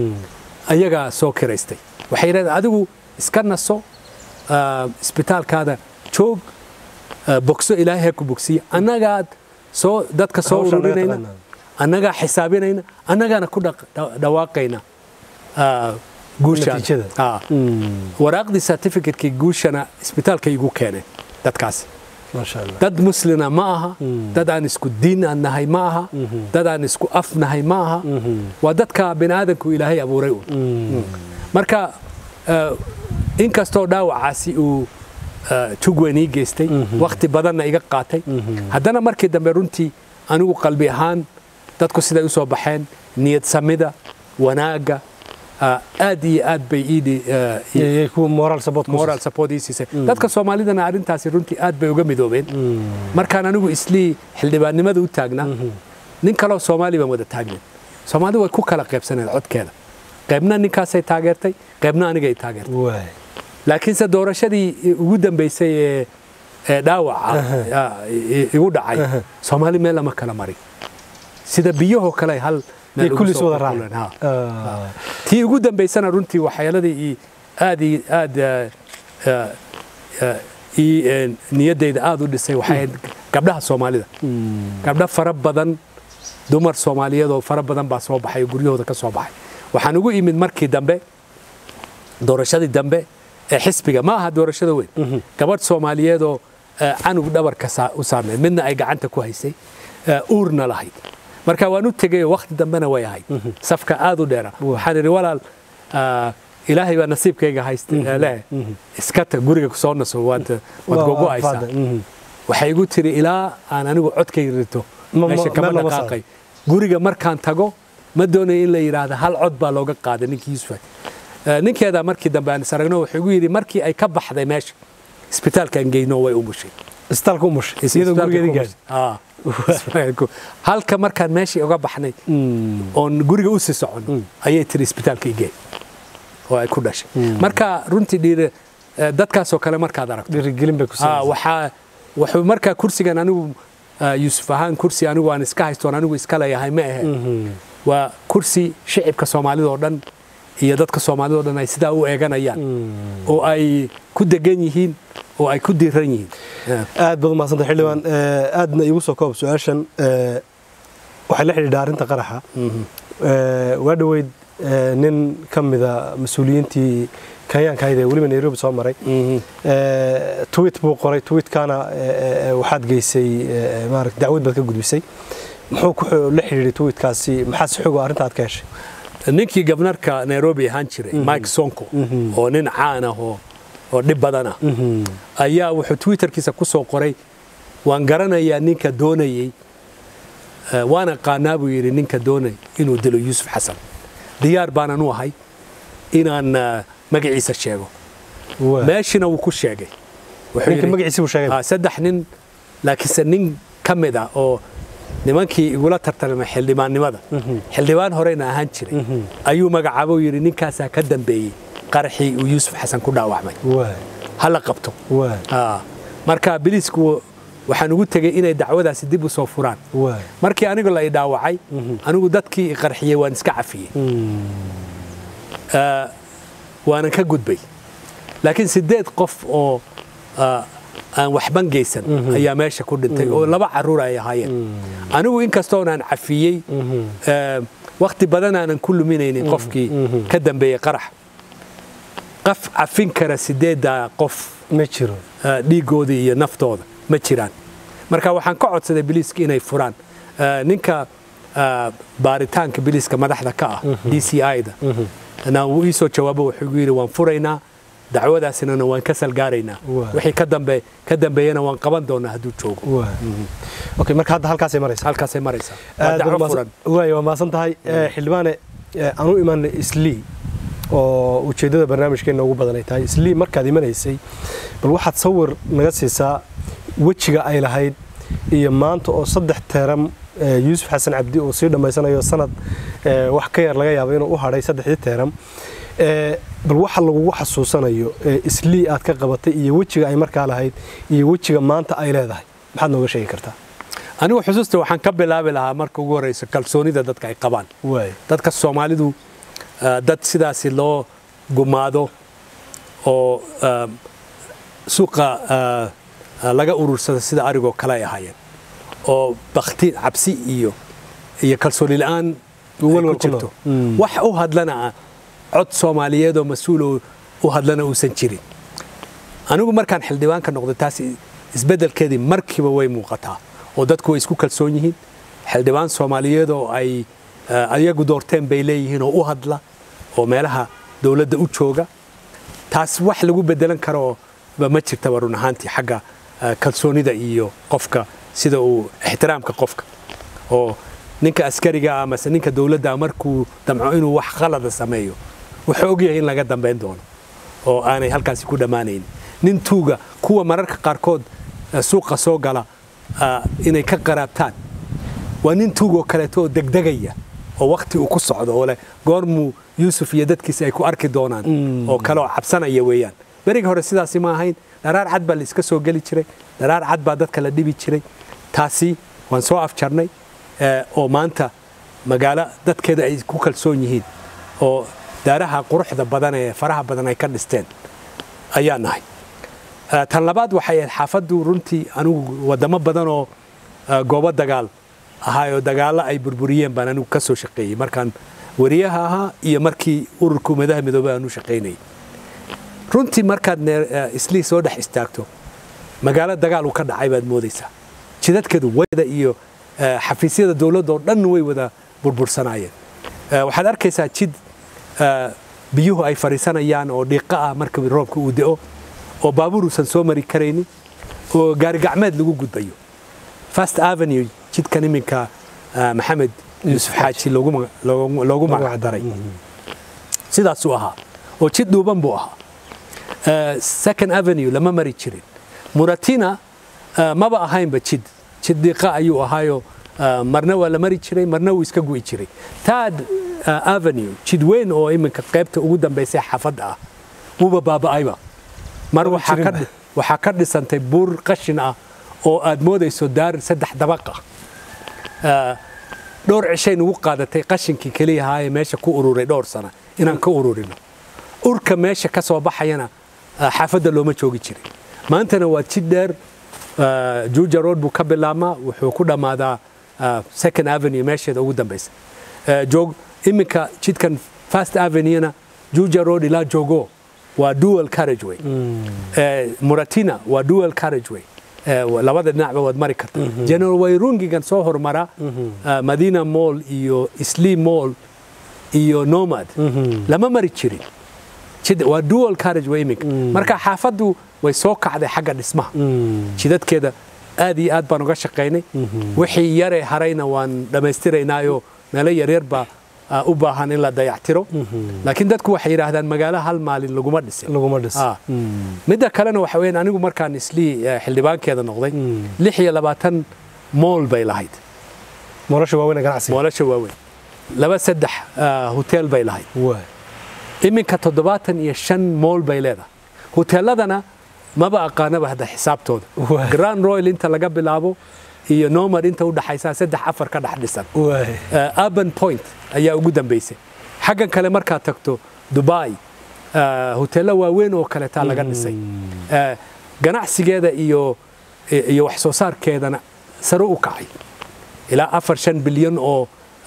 ayagaa soo kiraystay waxay yidhahdeen adigu iska naso ah, isbitaalkaada joog ah, bogso ilaahay ha ku bogsiya annagaad soo dadka soo Hawsha naga ururinayna taqaanaa. annagaa xisaabinayna annagaana ku dhaq- dha- dhawaaqayna ah, guushaan Natiijada. Ah. waraaqdii certificate-kii guushana isbitaalka igu keeneen dadkaasi maasha Allah. dad muslina ma aha dad aan isku diin aan nahay ma aha dad aan isku af nahay ma aha waa dadka bini aadamku ilaahay abuuray un marka eh, inkastoo dhaawacaasi uu eh, jug weyn ii geystay wakhti badanna iga qaatay haddana markii dambe runtii anigu qalbi ahaan dadku siday u soo baxeen niyad samida wanaagga ah, aad iyo aad bay ii dhi- eh, ii- Iyo- iyo kuwa moral support ku moral support ii siisay dadka soomaalidana arrintaasi runtii aad bay uga midoobeen markaan anigu islii xildhibaannimada u taagnaa nin kaloo soomaali baan wada taagnen soomaali way ku kala qaybsaneen codkeeda qaybna ninkaasay taageertay qaybna anigay taageertay waay laakiinse doorashadii ugu dambaysay ee ee dhaawaca ah, i- igu dhacay soomaali meel lama kala marin sida biyahoo kale ay hal meel iyo ugu kullis soo wada qulquleen, ha. raacay tii ugu dambaysana runtii waxyaaladii ii aad ii aad eh, eh, eh, ii eh, niyaddayda aad u dhisay waxay ahayd gabdhaha soomaalida gabdho fara badan dumar soomaaliyeed oo fara badan baa soo baxay oo guryahooda ka soo baxay waxaan ugu imid markii dambe doorashadii dambe ee xisbiga ma aha doorashada weyn gabadh soomaaliyeed oo eh, canug dhabarka saa- u saarnayd midna ay gacanta ku haysay eh, uurna lahayd marka waan u tegay wakhti dambena way ahayd safka aad u dheera waxaan idhi walaal ah, ilaahay baa nasiibkayga haysta eh, leh iska tag guriga kusoo naso waad waad gogo'aysaa waxay igu tiri ilaa aan anigu codkayga rito Ma- ma- meesha kama meel lama dhaqaaqay guriga markaan tago ma doonayo in la yidhaahdo hal cod baa looga qaaday ninkii yuusuf Eh, ninkeeda markii dambe aan is aragno wuxuu igu yidhi markii ay ka baxday meesha isbitaalkaan geyno way umushay isbitaalka u mushay iyadoo Isbitaalka gurigeedii ku gaadhay mushay. Ah. Isbitaalku. halka markaan meeshii uga baxnay oon guriga u sii socon ayay tiri isbitaalka igee oo ay ku dhashay marka runtii dhiire eh, dadkaasoo kale markaad aragto dhiirigelin bay ku Ah, siinaysaa waxaa wuxuu markaa kursigan anigu ah, yuusuf ahaan kursi anigu aan iska haystoon anigu iska leeyahay ma ahe waa kursi shicibka soomaalida oo dhan iyo dadka soomaalida oo dhan ay sidaa u eeganayaan oo ay ku degan yihiin oo ay ku diiran yihiin Ah. aad baad umahadsantay xildhibaan Eh, aadna igu soo koob su-aashan eh, waxay la xidhiidha arrinta qaraxa Eh, waa dhoweyd eh, nin ka mida mas-uuliyiintii kenyaanka ahayd ee weliba nairobi soo maray Eh, tweet buu qoray tweetkana eh, eh, waxaad geysay eh, maaragta dacwad baad ka gudbisay muxuu ku xo- la xidhiidhay tweetkaasi maxaa si xogo arrinta aad ka heshay ninkii gabnarka nairobi ahaan jiray mike sonko oo nin caan ah oo oo dhib badan ah ayaa wuxuu twitterkiisa ku soo qoray waan garanayaa ninka doonayey eh, waan aqaanaa buu yidhi ninka doonay inuu dilo yuusuf xasan diyaar baanan u ahay inaan eh, magaciisa sheego Waa. meeshina wuu ku sheegay Wuxuu ninka yidhi- magaciisi buu sheegay Ah, saddex nin laakiinse nin ka mid ah oo nimankii igula tartamay xildhibaannimada xildhibaan horena ahaan jiray ayuu magacaabo yidhi ninkaasaa ka dambeeyey qaraxii uu yuusuf xasan ku dhaawacmay waa ha la qabto waa Ah, marka biliisku waxaan ugu tegey inay dacwadaasi dib u soo furaan waa markii anigu la i dhaawacay anigu dadkii i qarxiyey waan iska cafiyey Ah, waanan ka gudbay laakiin sideed qof oo ah, aan waxban geysan ayaa meesha ku dhintay oo laba caruur ay ahaayeen anigu inkastoon aan cafiyey ah, wakhti badan aanan ku luminaynin qofkii ka dambeeyey qarax qaf cafin kara sideedda qof ma jiro ah, dhiigooda iyo naftooda ma jiraan marka waxaan ka codsaday biliiska inay furaan Ah, ninka ah, baaritaanka biliiska madaxda ka ah d c i-da na wuu ii soo jawaabo wuxuu igu yidhi waan furaynaa dacwadaasina waan ka salgaaraynaa Waa. wixii ka dambe ka dambeeyana waan qaban doonaa hadduu joogo waa okay marka hadda halkaasay maraysaa halkaasay maraysaa waa aad dacwo baad furan umahadsan- waay waa mahadsan tahay Eh, xildhibaane eh, aan u imaanay islii oo ujeeddada barnaamijkeenna ugu badan ay tahay islii markaad imanaysay bal waxaad sawir naga siisaa wejiga ay lahayd iyo maanta oo saddex teeram eh, yuusuf xasan cabdi uu sii dhammaysanayo sanad eh, wax ka yar laga yaabo inuu u hadhay saddexdii teeram Eh, bal waxa lagugu xasuusanayo eh, islii aad ka qabatay iyo wejiga ay markaa lahayd iyo wejiga maanta ay leedahay maxaad nooga sheegi kartaa anigu xusuusta waxaan ka bilaabi lahaa marka ugu horeysa kalsoonida dadka ay qabaan waay dadka soomaalidu ah, dad sidaasi loo gumaado oo ah, suuqa ah, ah, laga urursada sida arigoo kale ay ahaayeen oo bakti cabsi iyo iyo kalsooni la'aan ay Walwal ku ku jirto nool. Mm. wax u hadlana ah cod soomaaliyeed oo mas-uul oo u hadlana uusan jirin anigu markaan xildhibaanka noqday taas isbeddelkeedii markiiba way muuqataa oo dadku way isku kalsoon yihiin xildhibaan soomaaliyeed oo ay eh, ayagu doorteen bay leeyihiin oo u hadla oo meelaha dowladda u jooga taas wax lagu bedelan karo ba ma jirtaba run ahaantii xagga eh, kalsoonida iyo qofka sida uu ixtiraamka qofka oo ninka askariga ah amase ninka dowladda ah markuu damco inuu wax khalada sameeyo wuxuu ogyahay in laga dambayn doono oo aanay halkaasi ku dhammaanayn nin tuuga kuwa mararka qaarkood eh, suuqa soo gala ah, inay ka qaraabtaan waa nin tuug oo kaleeto oo degdegaya oo wakti uu ku socdo oo leh goormuu yuusuf iyo dadkiisa ay ku arki doonaan oo kale oo cabsanaya weeyaan berigi hore sidaasi ma ahayn dharaar cad baa la iska soo geli jiray dharaar cad baa dadka la dhibi jiray taasi waan soo afjarnay eh, oo maanta magaalo dadkeeda ay ku kalsoon yihiin oo daaraha quruxda badan ee faraha badan ay ka dhisteen ayaa nahay Eh, tan labaad waxay ahayd xaafaddu runtii anigu wadamo badan oo eh, goobo dagaal ahaayoo dagaallo ay burburiyeen baan anigu ka soo shaqeeyey markaan wariyaha ahaa iyo markii ururka ummadaha midoobay aan u shaqaynayay runtii markaad nee- eh, islii soo dhex istaagto magaalo dagaal uu ka dhacay baad moodaysaa jidadkeedu wayda iyo xafiisyada dowladda oo dhan way wada burbursanaayeen waxaad arkaysaa jid biyuhu ay fadhiisanayaan oo dhiiqa ah marka roobka uu da'o oo baabuur uusan soo mari karaynin oo gaari gacmeed lagu gudbayo first avenue jidkan iminka maxamed yuusuf xaaji loogu magacdaray sidaasuu ahaa oo jid dhuuban buu ahaa second avenue lama mari jirin muratina maba ahaynba jid jid dhiiqa ayuu ahaayo marna waa la mari jiray marna wuu iska gu'i jiray tad avenue jid weyn oo iminka qaybta ugu dambaysay xaafadda ah wuuba baaba'ayba mar waxaa ka dhisantay buur qashin ah oo aad moodayso daar saddex dabaq ah dhowr cishay nugu qaadatay qashinkii keliyahaa ee meesha ku ururay dhowr sana inaan ka ururino urka meesha ka soo baxayana xaafadda looma joogi jirin maantana waa jid dheer juuja road buu ka bilaabmaa wuxuu ku dhammaadaa second avenue meesheeda ugu dambaysa joog iminka jidkan first avenuena juuja road ilaa jogo waa dual carriageway muratina waa dual carriageway labada dhinacba waad mari karta general wayrungigan soo hormara madina mall iyo slee mall iyo nomad lama mari jirin waa dual carriageway iminka marka xaafaddu way soo kacday xagga dhismaha jidadkeeda aad iyo aad baan uga shaqaynay wixii yaree harayna waan dhammaystiraynaayo meelo yaryar baa u baahan in la dayactiro laakiin dadku waxay yidhaahdaan magaalo hal maalin laguma dhisin midda kalena waxa weyan anigu markaan islii xildhibaankeeda noqday lix iyo labaatan mool bay lahayd moolasha waaweyn ganacsiga moolasha waaweyn laba saddex hotel bay lahayd iminka toddobaatan iyo shan mool bay leedahay hoteeladana maba aqaanaba hadda xisaabtooda grand royal inta laga bilaabo iyo nomad inta u dhaxaysaa saddex afar ka dhex dhisan urban point ayaa ugu dambaysay xaggan kale markaad tagto dubai hoteello waaweyn oo kaleetaa laga dhisay ganacsigeeda iyo iyo wax soo saarkeedana sare u kacay ilaa afar shan bilyan oo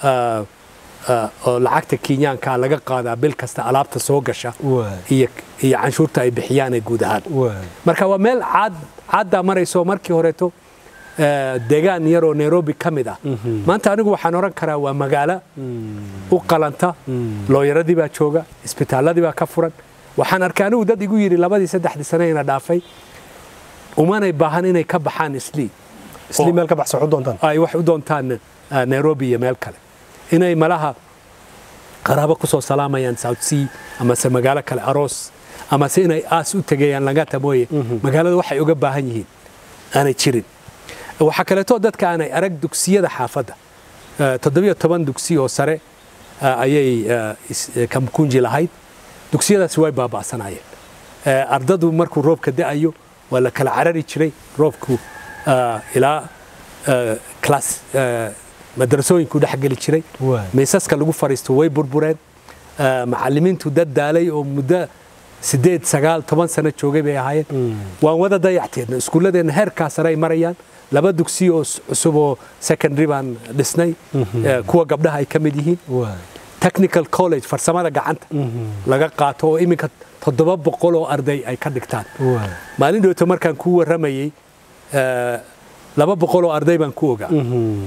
oo lacagta kenyaanka laga qaadaa bil kasta alaabta soo gasha iyo canshuurta ay bixiyaan ee guud ahaan marka waa meel caddaa marayso markii horeeto deegaan yaroo nairobi ka mid ah maanta anigu waxaan odhan karaa waa magaalo u qalanta looyaradii baa jooga isbitaalladii baa ka furan waxaan arkay anigu dad igu yidhi labadii saddexdii sane ina dhaafay umanay baahan inay ka baxaan islii islii meel ka baxsan u doontaan ay wax u doontaan nairobi iyo meel kale inay malaha qaraabo ku soo salaamayaan south sea amase magaalo kale aroos amase inay aas u tegayaan langata mooye magaalada waxay uga baahan yihiin aanay jirin waxaa kaleetoo dadka aanay arag dugsiyada xaafadda toddobiyo toban dugsi oo sare ayay kamkunji lahayd dugsiyadaasi way baaba'sanaayeen ardadu markuu roobka da'ayo waa la kala carari jiray roobku ilaa class madrasooyinku dhex geli jiray miisaska lagu fariisto way burbureen macallimiintu dad daalay oo muddo sideed sagaal toban sano joogay bay ahaayeen waan wada dayacteedna iskuulladeenna heerkaa sare ay marayaan laba dugsi oo cusub oo secondary baan dhisnay kuwa gabdhaha ay ka mid yihiin technical college farsamada gacanta laga qaato oo iminka toddoba boqol oo arday ay ka dhigtaan maalin dhowto markaan kuu warramayey laba boqol oo arday baan ku ogaa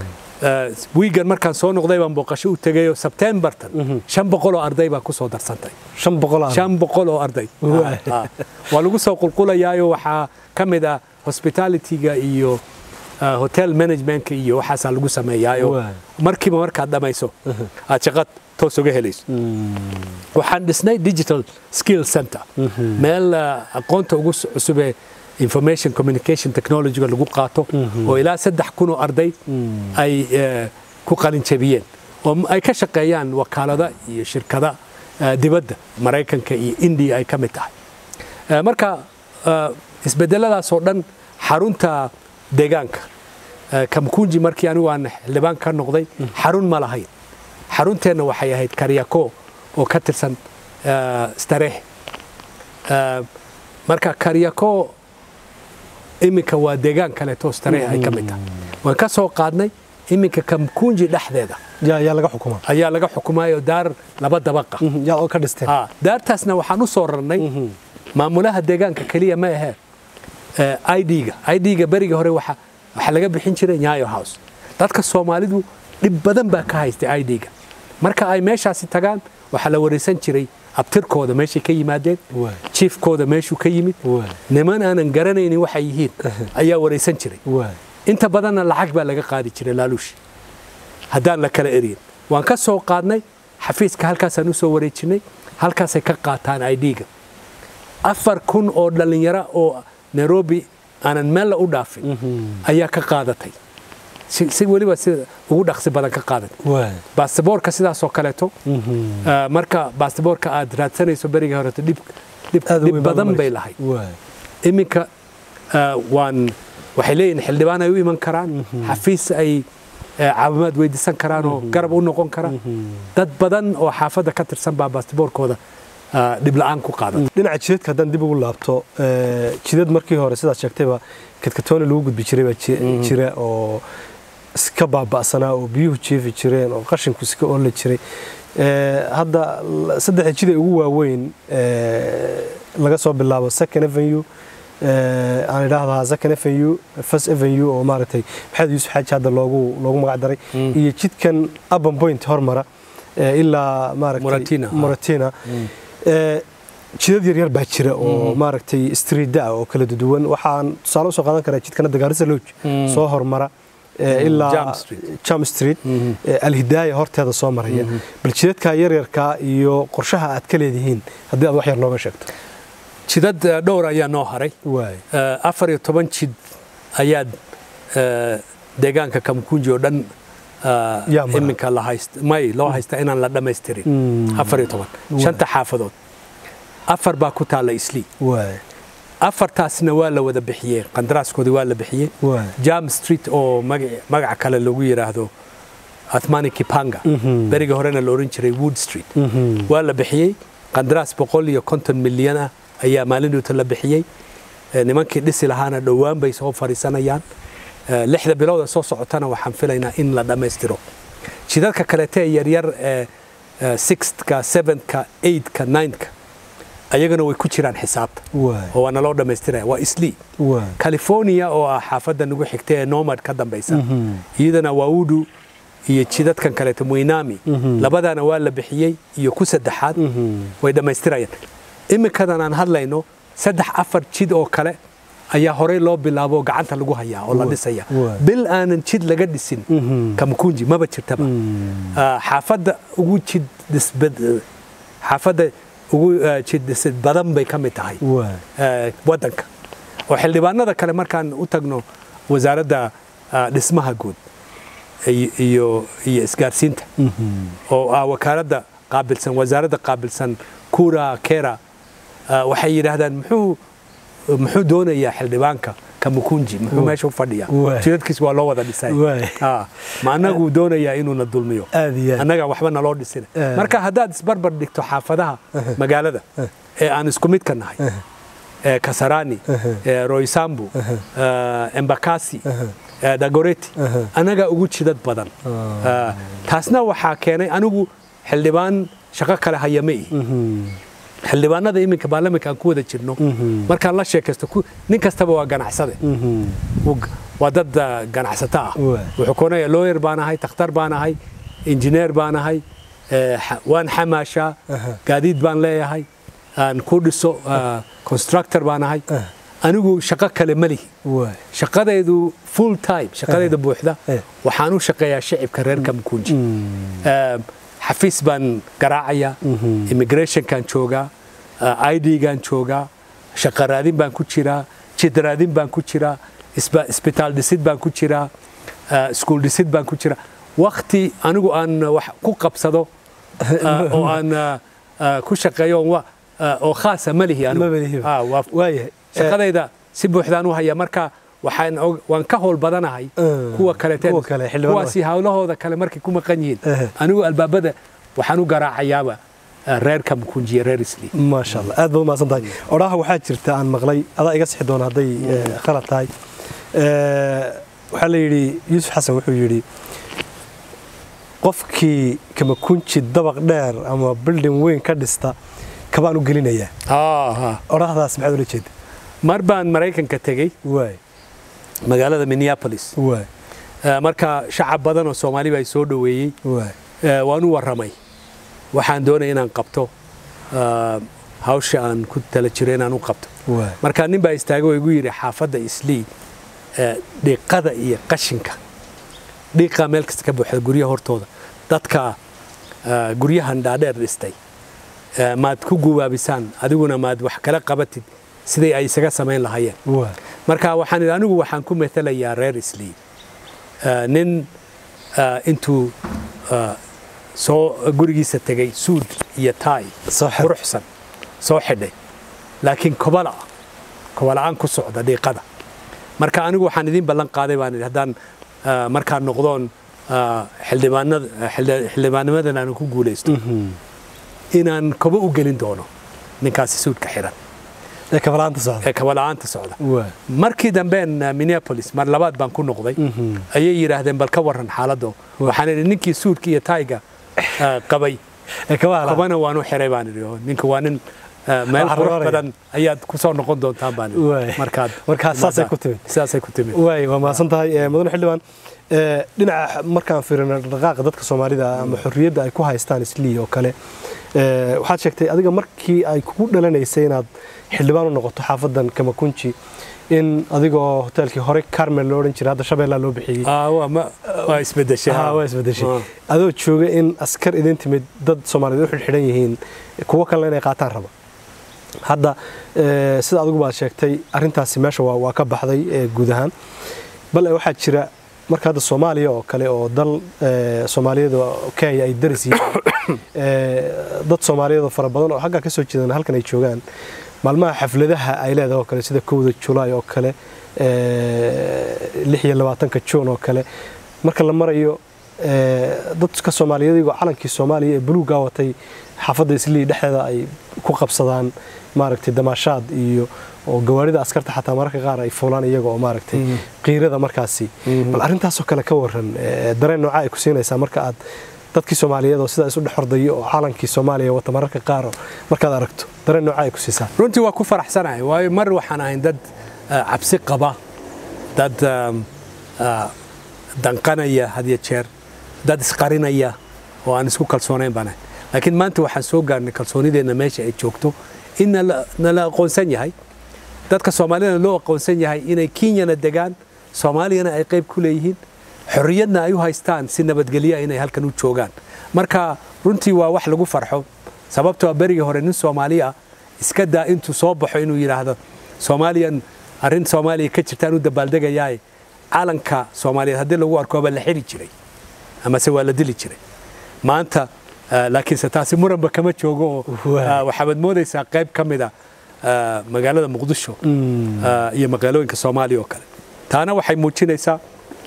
wiigan markaan soo noqday baan booqasho u tegayo sebtembartan shan boqol oo arday baa ku soo darsantay shan boqol shan boqol oo arday waa lagu soo qulqulayaayo waxaa ka mid ah hospitalityga iyo hotel managementka iyo waxaasaa lagu sameeyaayo markiiba markaad dhammayso aad shaqad toos uga helayso waxaan dhisnay digital skill center meel aqoonta ugu cusubee information communication technologyga lagu qaato oo ilaa saddex kun oo arday ay ku qalinjabiyeen oo ay ka shaqeeyaan wakaalada iyo shirkada dibadda maraykanka iyo indiya ay ka mid tahay marka isbedeladaas oo dhan xarunta deegaanka kamkunji markii anigu aan xildhibaan ka noqday xarun ma lahayn xarunteenna waxay ahayd karyako oo ka tirsan stareex marka karyako iminka waa deegaan kaleeto stareex ay ka mid tahay waan ka soo qaadnay iminka kamkunji dhexdeeda yaa laga xukuma ayaa laga xukumayo daar laba dabaqa yaa oo ka dhisteen daartaasna waxaan u soo rarnay maamulaha deegaanka keliya ma ahee idga idga berigii hore waxa waxaa laga bixin jiray nyayo house dadka soomaalidu dhib badan baa ka haystay idga marka ay meeshaasi tagaan waxaa la waraysan jiray abtirkooda meeshay ka yimaadeen Waay. jiifkooda meeshuu ka yimid Waay. niman aanan garanaynin waxay yihiin ayaa waraysan jiray waay inta badanna lacag baa laga qaadi jiray laaluushi haddaan la kala eryin waan ka soo qaadnay xafiiska halkaasaan u soo wareejinay halkaasay ka qaataan idga afar kun oo dhallinyaro oo nairobi aanan meel la u dhaafin ayaa ka qaadatay si si weliba sida ugu dhaqsi badan ka qaadatay waay baasaboorka sidaasoo kaleeto ah, marka baasaboorka aad raadsanayso berigii horeto dhib dhib Aad u dhib weyn baad badan u bay maraysa. lahayd waay iminka ah, waan waxay leeyihin xildhibaan ay u iman karaan xafiis ay eh, caawimaad weydiisan karaan oo garab u noqon kara dad badan oo xaafadda ka tirsan baa baasaboorkooda ah, dhib la'aan ku qaadata dhinaca jidadka haddaan dib ugu laabto ee, jidad markii hore sidaad sheegtayba kadkatooni lagu gudbi jiray baa ji- jira oo iska baaba'sanaa oo biyuhu jiifi jireen oo qashinku iska oola jiray Ee, hadda l- saddexda jid ee ugu waaweyn ee, laga soo bilaabo second avenue ee, aan idhaahdaa second avenue first avenue oo maaragtay maxamed yuusuf xaaji hadda loogu loogu magac daray iyo jidkan urban point hormara ee, ilaa maaragtay Muratina. muratina Ee, jidad yaryar baa jira oo maaragtay street ah oo kala duwan waxaan tusaale usoo qaadan karaa jidkana dagaarisa lodge soo hormara ee, ilaa Jam Street. jam street ee, alhidaaya horteeda soo maraya bal jidadka yaryarka iyo qorshaha aad ka leedihiin haddii aad wax yar nooga sheegto jidad eh, dhowr ayaa noo haray waay Eh, afar iyo toban jid ayaad eh, deegaanka kamkunji oo dhan eh, Yaa mara. iminka la hayst may loo haysta inaan la dhammaystirin afar iyo toban shanta xaafadood afar baa ku taalla islii waay afartaasna waa la wada bixiyey qandaraaskoodii waa la bixiyey waay jam street oo magac- magaca kale lagu yidhaahdo athmani kipanga berigii horena la oran jiray wood street waa la bixiyey qandaraas boqol iyo konton milyan ah ayaa maalindoota la bixiyey Eh, nimankii dhisi lahaana dhowaan bay soo fadhiisanayaan Eh, lixda bilowda soo socotana waxaan filaynaa in la dhammaystiro jidadka kalete ee yaryar ee eh, sixthka seventhka eighthka ninthka ayagana way ku jiraan xisaabta waay oo waana loo dhammaystiraya waa islii waay california oo ah xaafadda nagu xigta ee nomad ka dambaysa iyadana waudu iyo jidadkan kaleeto muinami labadana waa la bixiyey iyo ku saddexaad way dhammaystirayaan iminkadan aan hadlayno saddex afar jid oo kale ayaa horey loo bilaabo oo gacanta lagu hayaa oo la dhisaya Waay. bil aanan jid laga dhisin kamkunji maba jirtaba Ah, xaafadda ugu jid dhisbad- xaafadda ugu ah, jid dhisid badan bay ka mid tahay waay eh, waddanka oo xildhibaanada kale markaan u tagno wasaaradda ah, dhismaha guud iyo- iyo iyo isgaarsiinta oo ah wakaaladda qaabilsan wasaaradda qaabilsan kura kera ah, waxay yidhaahdaan muxuu muxuu doonayaa xildhibaanka kamukunji muxuu meesha u fadhiyaa Waay. jidadkiis waa loo wada dhisay Waay. Ah, ma annagu doonayaa inuuna dulmiyo Aad iyo aad. annaga waxba naloo dhisina Eh. marka haddaad isbarbar dhigto xaafadaha magaalada ee aan isku midka nahay ee kasarani ee roysambu ee embakasi ee dagoreti annagaa ugu jidad badan Ah, taasna waxaa keenay anigu xildhibaan shaqo kale haya ma ihi xildhibaanada iminka baarlamanka aan ku wada jirno markaan la sheekaysto ku- nin kastaba waa ganacsade Wuu- waa dad ah, ganacsato ah Waay. wuxuu koonaya lawyer baan ahay takhtar baan ahay injineer baan ahay eh, xa- waan xamaashaa gaadiid baan leeyahay aan ku dhiso ah, constructor baan ahay anigu shaqo kale ma lihi waay shaqadaydu full time shaqadayda buuxda Eh. waxaan u shaqeeyaa shicibka reer kamkunji Eh, xafiis baan garaacayaa immigrationkaan joogaa idgaan joogaa shaqo raadin baan ku jiraa jid raadin baan ku jiraa isba- isbitaal dhisid baan ku jiraa eh, iskuul dhisid baan ku jiraa wakti anigu aan wax ku qabsado eh, oo aan eh, eh, ku shaqeeyo oon wa- eh, oo khaasa ma lihi anigu. Ma lihi. Ah, waa- waayahay shaqadayda si buuxdaan u haya marka waxaan og- waan ka howl badanahay Mm. kuwa kaleeteen Kuwa kale, xildhibaanada. kuwaasi hawlahooda kale markay ku maqan yihiin Eh. anigu albaabada waxaan u garaacayaaba eh, reer kamkunjiya reer isli maasha allah aad baad umahadsan tahay odhaha waxaa jirta aan maqlay adaa iga sixi doona hadday eh, khalad tahay Eh, waxaa la yidhi yuusuf xasan wuxuu yidhi qofkii kamakunji dabaq dheer ama bildin weyn ka dhista kabaan u gelinayaa odhahdaas maxaad ula jeeda mar baan maraykanka tegey waay magaalada minneapolis waay Eh, marka shacab badan oo soomaali baa i soo dhoweeyey waay Eh, waan u warramay waxaan doonaya inaan qabto eh, hawsha aan ku tala jiro inaan u qabto waay marka nin baa istaagay oo igu yidhi xaafadda islii eh, dhiiqada iyo qashinka dhiiqaa meel kasta ka buuxda guryaha hortooda dadka eh, guryahan dhaadheer dhistay eh, maad ku gubaabisaan adiguna maad wax kala qabatid siday ay isaga samayn lahaayeen waay marka waxaan idhi anigu waxaan ku matalayaa reer islii Eh, nin eh, intuu eh, soo gurigiisa tegay suud iyo taay Soo xidhay. quruxsan soo xidhay laakiin kobala kobala'aan ku socda dhiiqada marka anigu waxaan idiin ballan qaaday baan idhi haddaan eh, markaan noqdoon eh, xildhibaanada xildhi- xildhibaannimadan aan ku guulaysto inaan kobo u gelin doono ninkaasi suudka xiran ee kabalaanta socda ee kobala'aanta socda waay markii dambeen uh, minneapolis mar labaad baan ku noqday ayay yidhaahdeen bal ka waran xaaladdo waxaan idhi ninkii suudka iyo taayga uh, qabay ee kabala kabana waan u xiray baan idhi oo ninka waa nin uh, meel Wax qurux rooraya. badan ayaad ku soo noqon doontaan baan idhi. Waay. markaad Markaa saasay ku timid. saasay ku timid waay waa mahadsan tahay Eh, mudane xildhibaan eh, dhinaca markaan fiirino dhaqaaqa dadka soomaalida ama xorriyadda ay ku haystaan islii oo kale eh, waxaad sheegtay adiga markii ay kugu dhalanaysay inaad xildhibaan u noqoto xaafadan kamakunji in adigoo hoteelkii hore carmel loo odhan jiray hadda shabeellaa loo bixiyey Ah, waa ma- waa isbedeshay Ah, waa isbedeshay Ah. adoo jooga in askar idin timid dad soomaaliyeed u xidhxidhan yihiin kuwo kalena inay qaataan raba hadda eh, sida adigu baad sheegtay arintaasi meesha waa waa ka baxday eh, guud ahaan bal waxaa jira marka hadda soomaaliya oo kale oo dal eh, soomaaliyeed oo kenya ay daris yihiin eh, dad soomaaliyeed oo fara badan oo xaggaa ka soo jeedan halkan ay joogaan maalmaha xafladaha ay leedahay oo kale sida kowda julaay oo kale eh, lix iyo labaatanka juun oo kale marka la marayo eh, dadka soomaaliyeed iyagoo calankii soomaaliya ee buluugaa watay xaafadda islii dhexdeeda ay ku qabsadaan maaragtay damaashaad iyo oo gawaarida askarta xataa mararka qaar ay fuulaan iyaga oo maaragtay qiirada markaasi bal arrintaasoo kale ka waran eh, dareen nooca ay ku siinaysaa marka aad dadkii soomaaliyeed oo sidaa isu dhex ordaya oo calankii soomaaliya wata mararka qaar oo markaad aragto dareen nooca ay ku siisaa runtii waa ku faraxsanahay waayo mar waxaan ahayn dad ah, cabsi qaba dad um, ah, danqanaya had iyo jeer dad isqarinaya oo aan isku kalsoonayn baan ahay laakiin maanta waxaan soo gaarnay kalsoonideenna meesha ay joogto in nala nala aqoonsan yahay dadka soomaaliyana loo aqoonsan yahay inay kenyana degaan soomaaliyana ay qayb ku leeyihiin xorriyadna ay u haystaan si nabadgelya inay halkan u joogaan marka runtii waa wax lagu farxo sababtoo ah berigii hore nin soomaali ah iska daa intuu soo baxo inuu yidhaahdo soomaaliyan arrin soomaaliya ka jirtaan u dabaaldegayaaye calanka soomaaliyeed haddii lagu arko baa la xiri jiray amase waa la dili jiray maanta ah, laakiinse taasi muranba kama joogo oo Waay. ah, waxaad moodaysaa qayb ka mid a ah, magaalada muqdisho ah, iyo magaalooyinka soomaaliya oo kale taana waxay muujinaysaa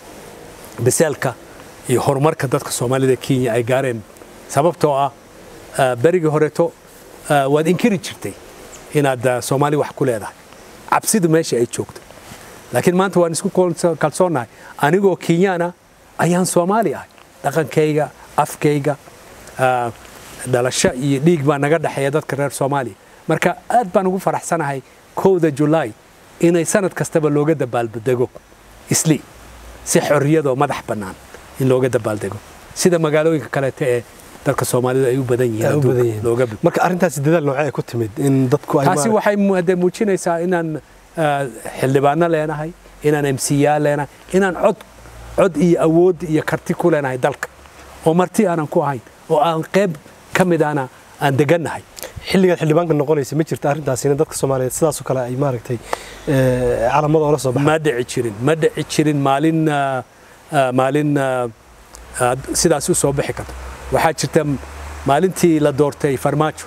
biseelka iyo horumarka dadka soomaalida kenya ay gaareen sababtoo ah ah, berigii horeeto ah, waad inkiri jirtay inaad ah, soomaali wax ku leedahay cabsidu meesha ay joogto laakiin maanta waan isku kalso- kalsoonnahay anigoo kenyaana ayaan soomaali ahay dhaqankayga afkayga ah, dhalasho iyo dhiig baa naga dhexeeya dadka reer soomaaliya marka aad baan ugu faraxsanahay kowda julaay inay sanad kastaba looga dabaaldego isli si xorriyadoo madax bannaan in looga dabaaldego sida magaalooyinka kaleete ee dadka soomaalida ay u badan yihiin Ay u adduunka badan yihiin. looga bi- marka arrintaasi dadaal noocee ay ku timid in dadku ay taasi maaragtay- waxay mu- hadee muujinaysaa inaan ah, xildhibaano leenahay inaan mca leenahay inaan cod cod iyo awood iyo karti ku leenahay dalka oo marti aanan ku ahayn oo aan qayb ka mid ana aan degannahay xilligaad xildhibaanka noqonaysa ma jirta arrintaasina dadka soomaaliyeed sidaasoo kale ay maaragtay eh, calamada oola soo baxaan ma dhici jirin ma dhici jirin maalin ah, ah, maalin ah, ah, sidaas u soo bixi karto waxaa jirta maalintii la doortay farmaajo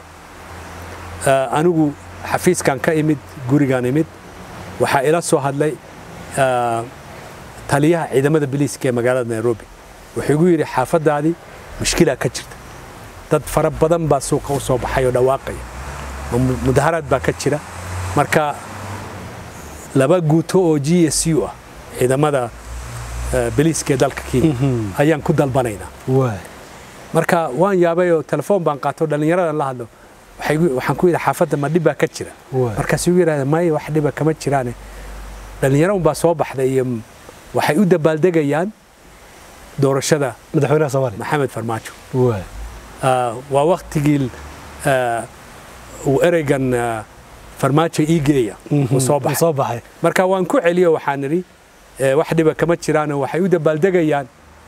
ah, anigu xafiiskan ka imid gurigaan imid waxaa ila soo hadlay ah, taliyaha ciidamada biliiska ee magaalada nairobi wuxuu igu yidhi xaafadaadii mushkilaa ka jirta dad fara badan baa suuqa u soo baxay oo dhawaaqaya mu- mudaharaad baa ka jira marka laba guuto oo g s u ah ciidamada eh, biliiska ee dalka kenya ayaan ku dalbanaynaa waay marka waan yaabay oo telefoon baan qaato dhallinyaradan la hadlo waxay igu- waxaan ku yidhi xaafadda ma dhib baa ka jira Waay. markaasuu igu yidhahda maya wax dhiba kama jiraane dhallinyaro unbaa soo baxday iyo m- waxay u dabaaldegayaan doorashada madaxweynaha soomaaliya maxamed farmaajo waay Ah, waa waktigii ah, uu ereygan ah, farmaajo ii geeya uu soo baxay soo baxay marka waan ku celiyo waxaan idhi eh, wax dhiba kama jiraano waxay u dabaaldegayaan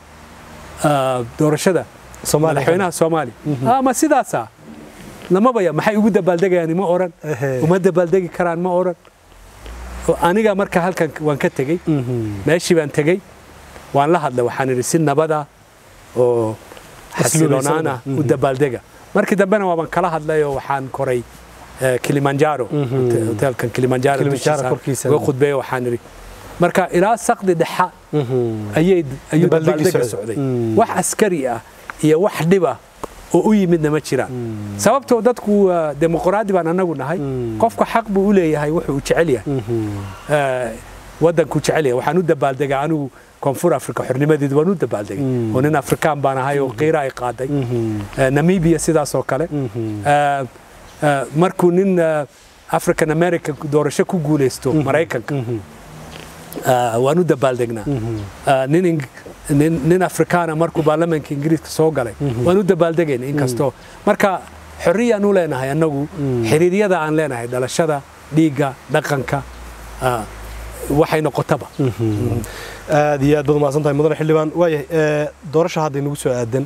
ah, doorashada soomaaliya madaxweynaha soomaaliya Ah, ma sidaasa lamabaya maxay ugu dabaaldegayaan ma oran Ehe. uma dabaaldegi karaan ma oran Oo aniga marka halkan waan ka tegey Mhm. meeshii baan tegey waan la hadlay waxaan idhi si nabada oo xasiloonaan ah u dabaaldega markii dambena waaban kala hadlay oo waxaan koray eh, kilimanjaro Mhm. hote- hoteelkan kilimanjaro Kilimanjaro dushiisa korkiisa. uga khudbeeyo waxaan idhi marka ilaa saqdi dhexa Mhm. ayay ayuu Dabaaldegi dabaaldega socday. socday Mm. wax askari ah iyo wax dhiba oo u yimidna ma jiraan sababtoo dadku waa dimuqraadi baan anagu nahay Mm. qofka xaq buu u leeyahay wuxuu u jecel yahay Mhm. Eh, waddanku jecel yahay waxaan u dabaaldegaa anigu koonfur afrika xornimadeedu waan u dabaaldegay Mm. oo nin afrikaan baan ahay oo qiira ay qaaday Mhm. Eh, namibia sidaas oo kale Mhm. Eh, eh, markuu nin eh, african american doorasho ku guuleysto maraykanka Mhm. eh, waan u dabaaldegnaa Mhm. Ah, nin ing- nin nin afrikaana markuu baarlamaanka ingiriiska soo galay waan u dabaaldegayna inkastoo marka xorriyaan u leenahay annagu xiriiryada aan leenahay dhalashada dhiigga dhaqanka ah, waxay noqotaba aad iyo aad baad umahadsan tahay mudane xildhibaan waayahay ee, doorasha hadda inagu soo aadan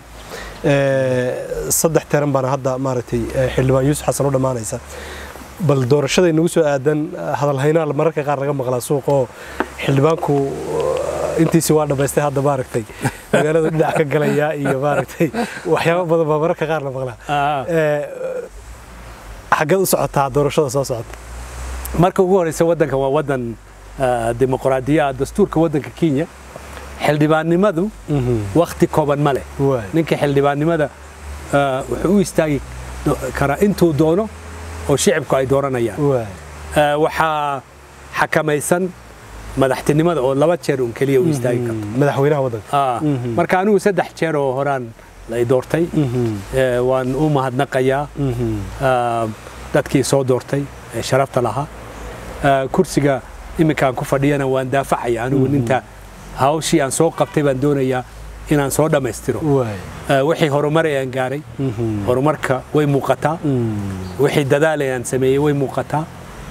ee, saddex teran baana hadda maaragtay ee, xildhibaan yuusuf xasan u dhammaanaysa bal doorashada inagu soo aadan hadalhaynaa mararka qaar laga maqlaa suuqoo xildhibaanku uh, intiisi waa dhammaystay hadda maaragtay magaalada dhinac ka galaya iyo maaragtay waxyaabo badan baa mararka qaar la maqlaa Ee, xaggeed u socotaa doorashada soo socota marka ugu horeysa waddanka waa waddan ah, dimuqraadiya ah, dastuurka waddanka kenya xildhibaannimadu wakhti kooban ma leh waay ninka xildhibaannimada ah, wuxuu u istaagi do- karaa intuu doono oo shicibku ay dooranayaan waay Ah, waxaa xakamaysan madaxtinimada oo laba jeer un keliya u istaagi karto madaxweynaha waddanka Ah, Mhm. marka anigu saddex jeer oo horaan lay doortay Eh, waan u mahadnaqayaa ah, dadkii soo doortay ee sharafta lahaa Ah, kursiga iminkaan ku fadhiyana waan daafacaya anigu ninta hawshii aan soo qabtay baan doonayaa inaan soo dhammaystiro waay Ah, wixii horumar ayaan gaaray horumarka way muuqataa wixii dadaal ayaan sameeyey way muuqataa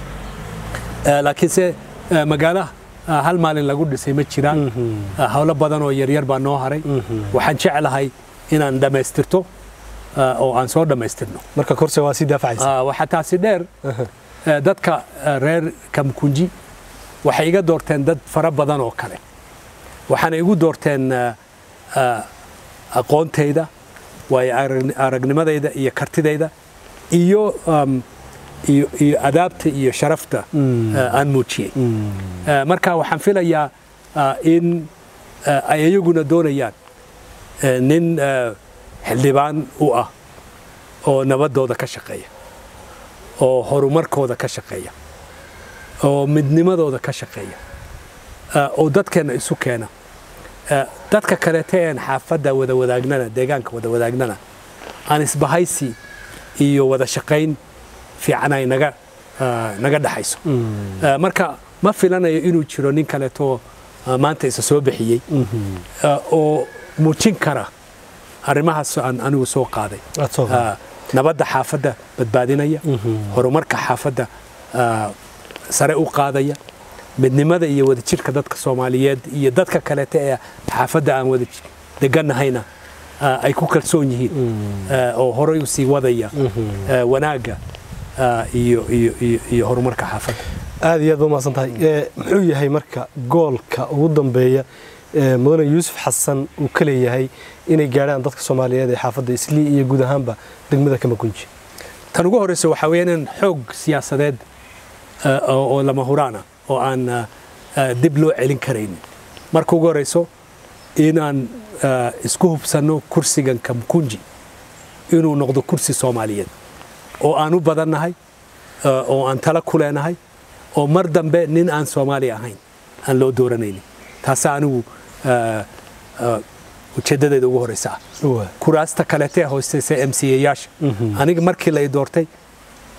Ah, laakiinse ah, magaala ah, hal maalin lagu dhisay ma jiraan Ah, howlo badan oo yaryar baa noo haray waxaan jeclahay inaan dhammaystirto ah, oo aan soo dhammaystirno marka korsiga waa sii daafacaysa Ah, waxaa taasi dheer eh, dadka eh, reer kamkunji waxay iga doorteen dad fara badan oo kale waxaana igu doorteen eh, ah, aqoontayda waayo arag- aragnimadayda iyo kartidayda iyo um, iyo iyo adaabta iyo sharafta eh, aan muujiyey Eh, marka waxaan filayaa ah, in eh, ay iyaguna doonayaan eh, nin eh, xildhibaan u ah oo nabadooda ka shaqeeya oo horumarkooda ka shaqeeya oo midnimadooda ka shaqeeya ah, oo dadkeenna isu keena Ah, dadka kaleete een xaafadda wada wadaagnana deegaanka wada wadaagnana aan isbahaysi iyo wada shaqayn fiican ay naga ah, naga dhaxayso Ah, marka ma filanayo inuu jiro nin kaleeto ah, maanta isa soo bixiyey ah, oo muujin kara arrimahaas aan anigu soo qaaday Aad soo qaaday. Ah, nabadda xaafadda badbaadinaya horumarka xaafadda ah, sare u qaadaya midnimada iyo wadajirka dadka soomaaliyeed iyo dadka kaleete ee xaafadda aan wada ji- deganahayna ah, ay ku kalsoon yihiin ah, oo horay u sii wadaya ah, wanaagga ah, iyo iyo iyo- iyo horumarka xaafadda aad iyo aad ba umahadsan tahay Ee, muxuu yahay marka goolka ugu dambeeya ee mudane yuusuf xasan uu ka leeyahay inay gaadhaan dadka soomaaliyeed ee xaafadda islii iyo guud ahaanba degmada kamakunji tan ugu horeysa waxaa weeyaan in xoog siyaasadeed ah, oo oo lama huraan ah oo aan ah, ah, dib loo celin karaynin marka ugu horeyso inaan ah, isku hubsanno kursigan kamkunji inuu noqdo kursi soomaaliyeed oo aan u badannahay ah, oo aan tala ku leenahay oo mar dambe nin aan soomaali ahayn aan loo dooranaynin taasa anigu ah, ah, ujeedadeeda ugu horeysa ah kuraasta kaleete hoosteysa m c yaasha aniga markii lay doortay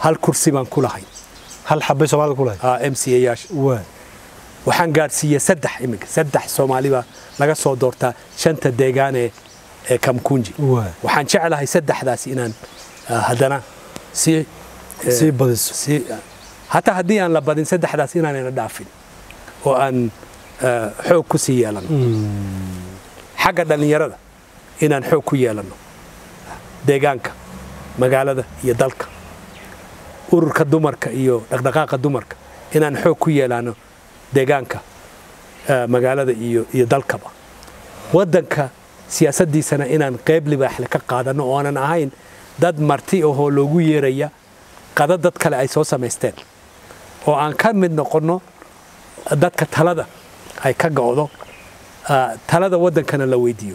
hal kursi baan ku lahay hal xabay soomaalida ku lahay m c ayaasha waa waxaan gaadhsiiyey saddex iminka saddex soomaaliba laga soo doortaa shanta deegaan ee ee kamkunji waa waxaan jeclahay saddexdaas inaan ah, haddana si eh, sii badiso si hataa haddii aan la badin saddexdaas inaanayna dhaafin oo aan eh, xoog ku sii yeelano xagga dhallinyarada inaan xoog ku yeelano deegaanka magaalada iyo dalka ururka dumarka iyo dhaqdhaqaaqa dumarka inaan xoog ku yeelano deegaanka eh, magaalada iyo iyo dalkaba waddanka siyaasaddiisana inaan qayb libaaxle ka qaadano oo aanan ahayn dad marti ahoo loogu yeeraya qada dad kale ay soo samaysteen oo aan ka mid noqonno dadka talada ay ka go'do ah, talada waddankana la weydiiyo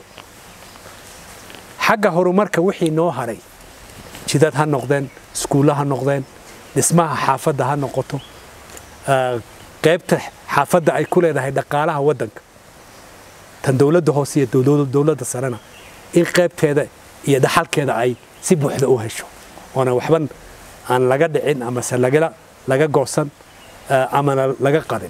xagga horumarka wixii noo haray jidad ha noqdeen iskuulla ha noqdeen dhismaha xaafadda ha noqoto ah, qaybta xaafadda ay ku leedahay dhaqaalaha waddanka tan dowladda hoose iyo dowlad- dowladda sarena in qaybteeda iyo dhaxalkeeda ay si buuxda u hesho oona waxban aan laga dhicin amase lagala laga goosan ah, amana laga qarin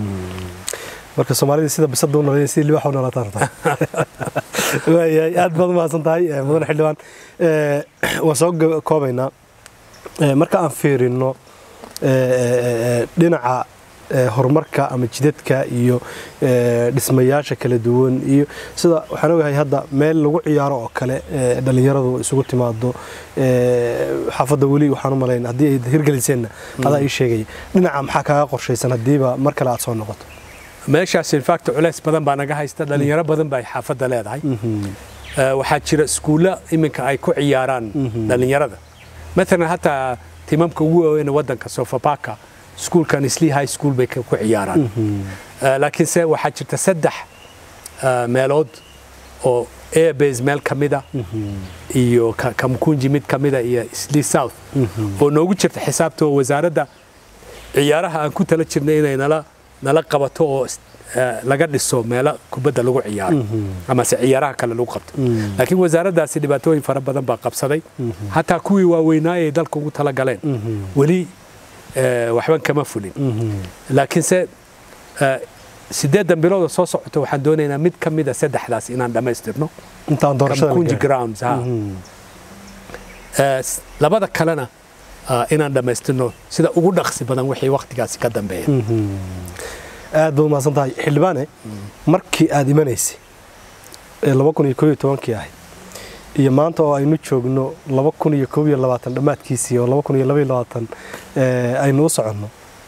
marka soomaalida sida bisada u nalayn sida libaxa u nalataan rabtaa waayahay aad baad umahadsan tahay eh, mudane xildhibaan Eh, waan soo gab- koobaynaa Eh, marka aan fiirino eh, eh, eh, dhinaca eh, horumarka ama jidadka iyo eh, dhismayaasha kala duwan iyo sida waxaan ogahay hadda meel lagu ciyaaro oo kale eh, dhallinyaradu isugu timaado eh, xaafadda weli waxaan u malayn haddii ay hirgeliseenna adaa ii sheegaya dhinaca maxaa kaaga qorshaysan haddiiba mar kale aad soo noqoto meeshaas infact culays badan baa naga haysta dhalinyaro badan baa ay xaafadda leedahay Eh, waxaa jira iskuulla iminka ay ku ciyaaraan dhalinyarada maalan hataa timamka ugu waaweyn ee waddanka sofapaka iskuulkan isli high school bay ka- ku ciyaaraan Eh, laakiinse waxaa jirta saddex eh, meelood oo airbase meel ka mida iyo Ka- kamkunji mid ka mida iyo isli south oo noogu jirta xisaabta oo wasaaradda ciyaaraha aan ku tala jirnay inay nala nala qabato oo is- eh, laga dhiso meelo kubadda lagu ciyaaro amase ciyaaraha kale lagu qabto laakiin wasaaraddaasi dhibaatooyin fara badan baa qabsaday hataa kuwii waaweynaaye ay dalka ugu tala galeen weli eh, waxban kama fulin laakiinse eh, sideedan bilooda soo socota waxaan doonaynaa mid ka mida saddexdaas inaan dhammaystirno intaan doorashada la kamkunji gaarin. grounds ha Eh, s- labada kalena ah, inaan dhammaystirno sida ugu dhaqsi badan wixii wakhtigaasi ka dambeeya aad baad umahadsan tahay xildhibaane markii aad imanaysay ee laba kun iyo koob iyo tobankii ahayd iyo maanta oo aynu joogno laba kun iyo koob iyo labaatan dhammaadkiisii oo laba kun iyo laba iyo labaatan ee, aynu u soconno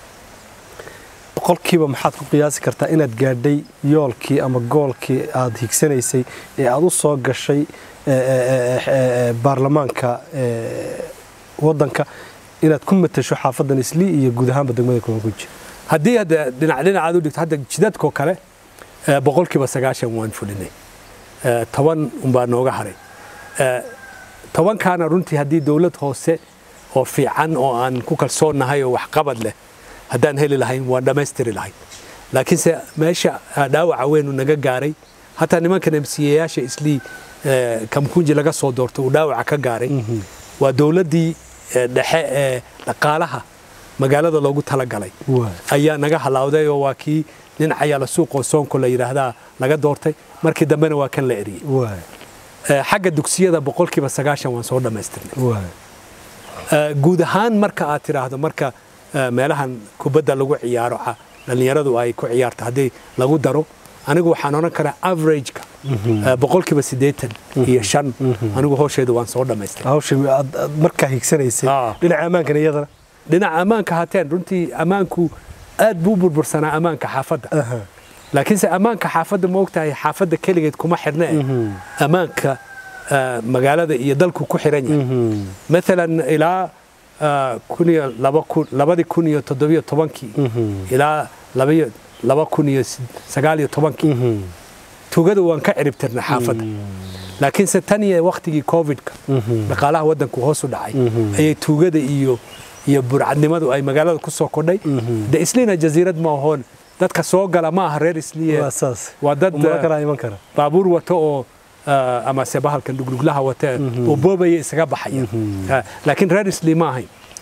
boqolkiiba maxaad ku qiyaasi kartaa inaad gaadhay yoolkii ama goolkii aad higsanaysay ee aad u soo gashay ee, ee, ee, ee, baarlamaanka ee, waddanka inaad ku matasho xaafadan isli iyo guud ahaanba degmada kumanguji haddii hadda dhinac dhinacaad u dhigto hadda jidadkoo kale eh, boqolkiiba sagaashan waan fulinay Eh, toban unbaa nooga haray Eh, tobankaana runtii haddii dowlad hoose oo fiican oo aan ku kalsoonnahay oo waxqabad leh haddaan heli lahayn waan dhammaystiri lahayn laakiinse meesha ah, dhaawaca weynu naga gaaray hataa nimankan msiyayaasha islii eh, kamkunji laga soo doorto uu dhaawaca ka gaaray waa dowladdii eh, dhexe ee dhaqaalaha magaalada loogu talagalay Waa. ayaa naga halaawday oo waa kii nin cayaala suuqoo soonko la yidhaahdaa laga doortay markii dambena waa kan la eriyey waay Eh, xagga dugsiyada boqolkiiba sagaashan waan soo dhammaystirnay waay Eh, guud ahaan marka aad tidhaahdo marka eh, meelahan kubadda lagu ciyaaro ca- dhallinyaradu ay ku ciyaarto haddii lagu daro anigu waxaan odhan karaa averageka eh, boqolkiiba siddeetan iyo shan anigu howsheeda waan soo dhammaystay hawsha aad aad markaa higsanaysay Ah. dhinaca ammaankana iyadana dhinaca ammaanka hateen runtii ammaanku aad buu u burbursanaa ammaanka xaafadda Aha. laakiinse ammaanka xaafadda ma ogtahay xaafadda keligeed kuma xidhne ammaanka ah, magaalada iyo dalku ku xiran yahay maalan ilaa ah, kun iyo laba kun- labadii kun iyo toddobiyo tobankii ilaa labaiyo laba kun iyo sid- sagaal iyo tobankii tugada waan ka ciribtirnay xaafadda laakiinse tan iyo waktigii covidka dhaqaalaha waddanku hoos u dhacay ayay tuugada iyo iyo burcadnimadu ay magaalada ku soo kordhay de isliina jasiirad ma ahoon dadka soo gala ma aha reer isliye waa saas waa dad umaro eh, kalaa iman kara baabuur wato oo ah, ama se bahalkan dhugluglaha wata oo boobaya isaga baxaya Ah, laakiin reer isli ma ahayn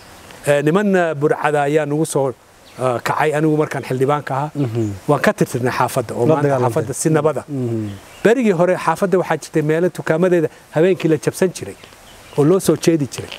niman burcada ayaa nagu soo kacay anigu markaan xildhibaanka ahaa waan ka tirtirnay xaafadda oo maanta xaafadda si nabada berigii hore xaafadda waxaa jirtay meelo dukaamadeeda habeenkii la jabsan jiray oo loo soo jeedi jiray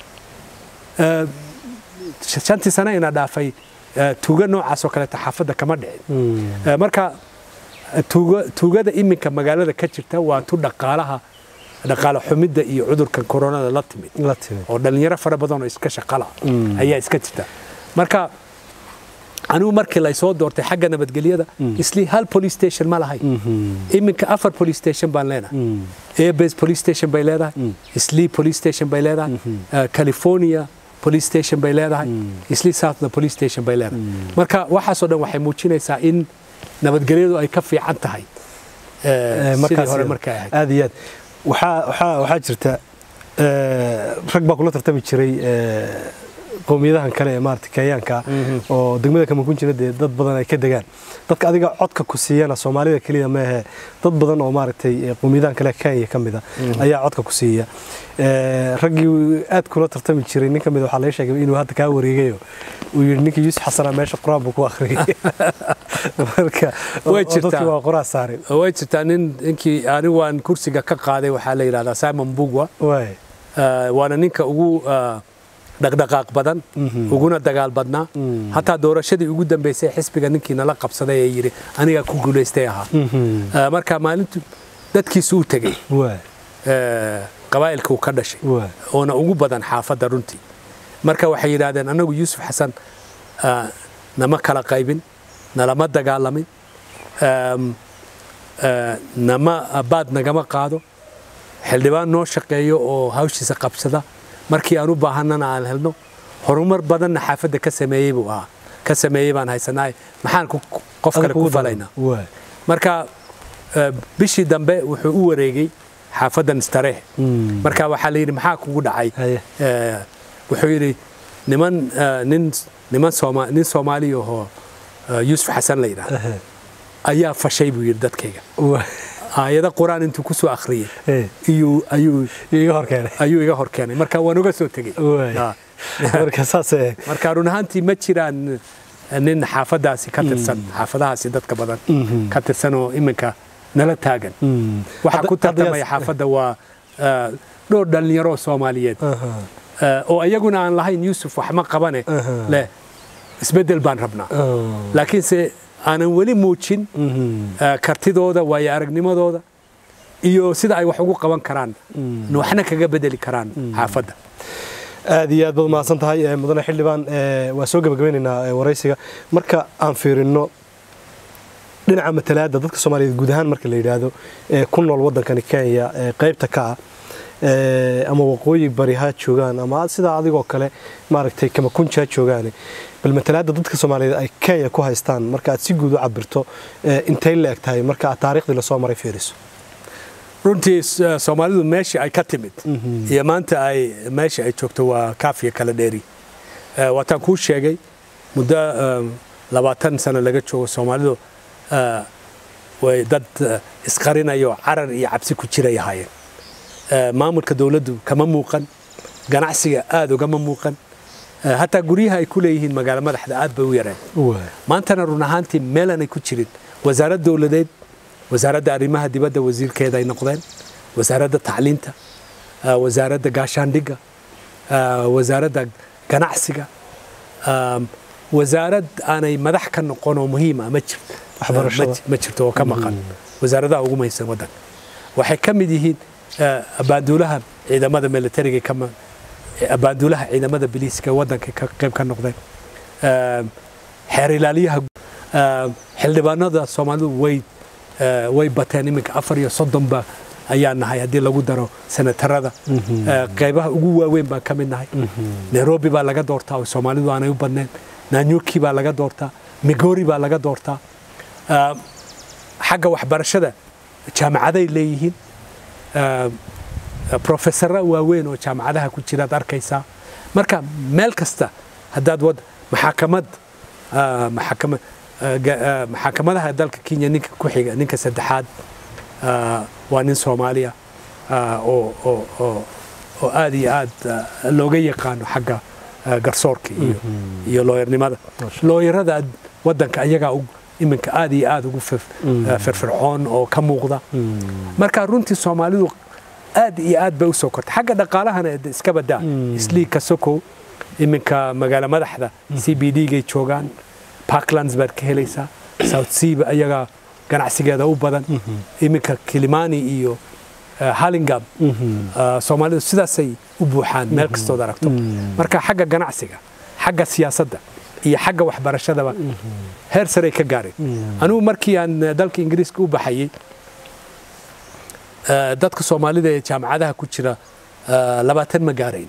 shantii sane ina dhaafay tuuga noocaas oo kaleeta xaafadda kama dhicin marka tuugada iminka magaalada ka jirta waa tu dhaqaalaha dhaqaale xumidda iyo cudurkan koronada la timid oo dhallinyaro fara badan oo iska shaqala ayaa iska jirta marka anigu markii laysoo doortay xagga nabadgelyada isli hal police station ma lahay iminka afar police station baan leenahay airbase police station bay leedahay isli police station bay leedahay california police station bay leedahay isli southna police station bay leedahay marka waxaasoo dhan waxay muujinaysaa in nabadgelyadu ay ka fiican tahay sidii hore markay ahayd aad iyo aad waxaa waxaa jirta rag baa kula tartami jiray qowmiyadahan kale ee maarata kenyaanka oo degmada kamakunjina dee dad badan ay ka degaan dadka adiga codka ku siiyana soomaalida keliya maahe dad badan oo maaragtay qowmiyadahan kale kenya ka mida ayaa codka ku siiya raggii aad kula tartami jiray nin ka mid waxaa laga sheegay inuu hadda kaa wareegayo uu yidhi ninkii yuusuf xasana meesha qur-aan buu ku akhriyay marka dadkii waa qoraa saarin way jirtaa nin ninkii anigu waan kursiga ka qaaday waxaa la yidhahdaa simon bugwa waana ninka ugu dhaqdhaqaaq badan uguna dagaal badnaa hataa doorashadii ugu dambaysay xisbiga ninkii nala qabsaday ee yidhi anigaa ku guulaystay ahaa marka maalintu dadkiisu u tegey qabaa'ilka uu ka dhashay oona ugu badan xaafadda runtii marka waxay yidhaahdeen annagu yuusuf xasan nama kala qaybin nalama dagaalamin nama baad nagama qaado xildhibaan noo shaqeeyo oo hawshiisa qabsada markii aan u baahannana aan helno horumar badanna xaafadda ka sameeyey buu ahaa ka sameeyey baan haysanaa maxaan qof kale ku falaynaa marka bishii dambe wuxuu u wareegay xaafaddan istareeh marka waxaa la yidhi maxaa kugu dhacay wuxuu yidhi niman nin niman sooma nin soomaaliya oo yuusuf xasan la yidhaahda ayaa fashay buu yidhi dadkayga aayado qur-aan intuu ku soo akhriyey ayuu iga hor keenay marka waan uga soo tegey marka run ahaantii ma jiraan nin xaafadaasi ka tirsan xaafadahaasi dadka badan ka tirsan oo iminka nala taagan waxaa ku tartamaya xaafadda waa dhowr dhallinyaroo soomaaliyeed oo iyaguna aan lahayn yuusuf wax ma qabane leh isbeddel baan rabnaa laakiinse aanan weli muujin kartidooda waayo aragnimadooda iyo sida ay wax ugu qaban karaan waxna kaga bedeli karaan xaafadda aad iyo aad baad mahadsan tahay mudane xildhibaan waa soo gebagabeynaynaa waraysiga marka aan fiirinno dhinaca matalaadda dadka soomaaliyeed guud ahaan marka la yidhaahdo ee ku nool waddankani kenya ee qaybta ka ah ama waqooyi bari ha joogaan ama sidaa adigoo kale maaragtay kamakunji ha joogaan bal matalaadda dadka soomaaliyeed ay kenya ku haystaan marka aad si guud u cabirto intay la eg tahay marka aad taariikhdii lasoo maray fiiriso runtii soomaalidu meeshii ay ka timid iyo maanta ay meeshii ay joogto waa kaafiya kala dheeri waataan kuu sheegay muddo labaatan sano laga joogo soomaalidu way dad isqarinayo carar iyo cabsi ku jiray ahaayeen maamulka dowladdu kama muuqan ganacsiga aada ugama muuqan hataa guryaha ay ku leeyihiin magaalo madaxda aad bay u yareen maantana run ahaantii meelanay ku jirin wasaarad dowladeed wasaaradda arrimaha dibadda wasiirkeeda ay noqdeen wasaaradda tacliinta wasaaradda gaashaandhigga wasaaradda ganacsiga wasaarad aanay madax ka noqon oo muhiima ma jirto ma jirto oo ka maqan wasaaradaha ugu muhiimsan waddanka waxay ka mid yihiin abaaduulaha ciidamada militariga kama abaaduulaha ciidamada biliiska waddanka ka qayb ka noqdeen xeer ilaaliyaha xildhibaanada soomaalidu way way bateen iminka afar iyo soddonba ayaa nahay haddii lagu daro senatarada qaybaha ugu waaweyn baan ka mid nahay nairobi baa laga doortaa oo soomaalidu aanay u badneen nanyuki baa laga doortaa migori baa laga doortaa xagga waxbarashada jaamacaday leeyihiin profesara waaweyn oo jaamacadaha ku jiraad arkaysaa marka meel kasta haddaad wad maxaakamad maxaakama maxaakimadaha dalka kenya ninka ku xiga ninka saddexaad waa nin soomaaliya oo oo oo oo aad iyo aad looga yaqaano xagga eh, garsoorka iyo iyo looyarnimada looyarada waddanka ayagaa u- iminka aad iyo aad ugu fir- eh, firfircoon oo ka muuqda marka runtii soomaalidu aad iyo aad bay u soo kortay xagga dhaqaalahana de iska badaa isliigka sokow iminka magaalo madaxda c b d gay joogaan parklands baad ka helaysaa south sea ba ayaga ganacsigeeda u badan iminka kilimani iyo eh, hallingam eh, soomaalidu sidaasay u buuxaan meel kastood aragto marka xagga ganacsiga xagga siyaasadda iyo xagga waxbarashadaba heer saray ka gaareen anigu markii aan eh, dalka ingiriiska u baxayey eh, dadka soomaalida ee jaamacadaha ku jira eh, labaatan ma gaarayn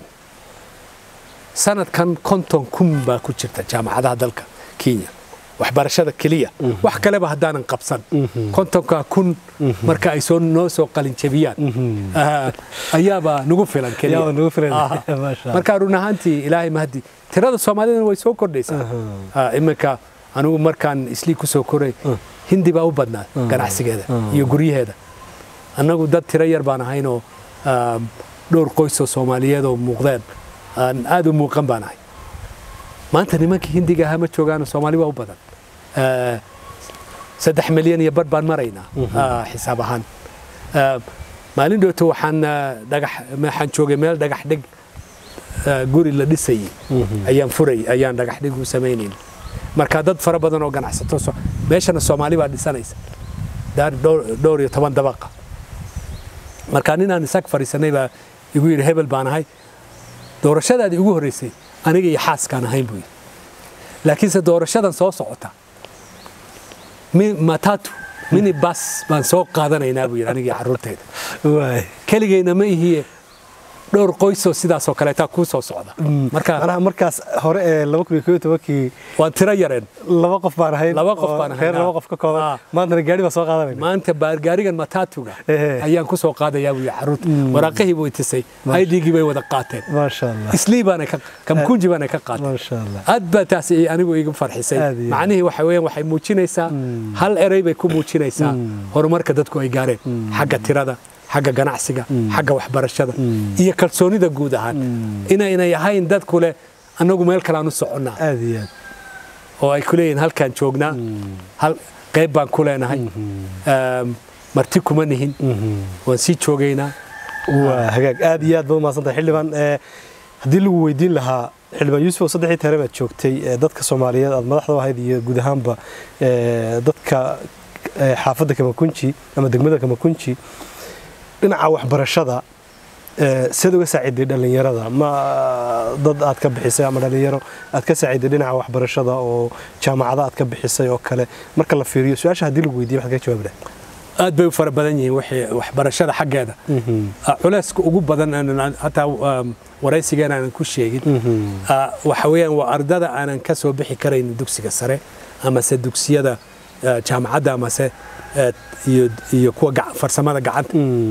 sanadkan konton kun baa ku jirta jaamacadaha dalka kenya waxbarashada keliya wax kaleba haddaanan qabsan kontonka kun marka ay soo noo soo qalinjabiyaan ah, ayaaba nagu filan keliya Ayaaba nagu filan. Aha. Masha Allah. marka run ahaantii ilaahay mahadi tirada soomaalidana way soo kordhaysaa Ah, iminka anigu markaan islii ku soo koray hindi baa u badnaa ganacsigeeda iyo guryaheeda annagu dad tiro yar baan ahaynoo ah, dhowr qoysoo soomaaliyeed oo muuqdeen aan aad u muuqan baan ahay maanta nimankii hindiga ahaa ma joogaan soomaali waa u badan Ah, saddex milyan iyo bar baan maraynaa ah, xisaab ahaan Ah, maalin dhowto waxaan ah, dhagax waxaan joogay meel dhagax dhig ah, guri la dhisayay ayaan furay ayaan dhagax dhig u samaynayn marka dad fara badan oo ganacsato so- meeshana soomaali baa dhisanaysa daar dhowr dhowr iyo toban dabaqa marka ninaan isag fadhiisanay baa igu yidhi hebel baan ahay doorashadaadii ugu horreysay aniga iyo xaaskaan ahayn buu yidhi laakiinse doorashadan soo socota mi- matatu mini bas baan soo qaadanaynaa buu yidhi aniga iyo carruurtayda waay keligayna ma ihiye dhowr qoysoo sidaasoo kaleetaa kuu soo socda marka manaha markaas hore ee laba kun iyo koob iyo tobankii waan tiro yareen laba qof baan ahayn Laba qof oo baan ahayn, reer laba ah. qof ka kooban Ah. maantana gaari baan soo qaadanayna maanta baargaarigan matatuga Ehe. ayaan ku soo qaadayaa buu yidhi carruurta waraaqihii buu itisay aydhigii bay wada qaateen maasha allah islii baana ka kamkunji baana ka qaateen maasha allah aad baa taasi anigu iga farxisay Aad iyo aad. macnihii waxa weeyaan waxay muujinaysaa hal erey bay ku muujinaysaa horumarka dadku ay gaareen xagga tirada xagga ganacsiga xagga waxbarashada iyo kalsoonida guud ahaan inaynay ahayn dadku leh annagu meel kaleaan u soconnaa aad iyo aad oo ay ku leeyihiin halkaan joognaa hal qayb baan ku leenahay Eem, marti kuma nihin waan sii joogaynaa waa hagaag aad iyo aad baad umahadsantahay xildhibaan ee, haddii lagu weydiin lahaa xildhibaan yuusuf oo saddexii tare baad joogtay ee, dadka soomaaliyeed aad madaxda u ahayd iyo guud ahaanba ee, dadka ee, xaafadda kamakunji ama degmada kamakunji dhinaca waxbarashada ee, siad uga saaciday dhallinyarada ma dad aad ka bixisay ama dhallinyaro aad ka saaciday dhinaca waxbarashada oo jaamacado aad ka bixisay oo kale marka la fiiriyo su-aasha haddii lagu weydiiyo waxaad ka jawaabi lahayd aad bay u fara badan yihiin wixii waxbarashada xaggeeda Ah, culayska ugu badan aanan hataa um, waraysigeena aanan ku sheegin Ah, waxa weeyaan waa ardada aanan ka soo bixi karayn dugsiga sare amase dugsiyada ah, jaamacadda amase eh, iyo iyo kuwa gac- farsamada gacanta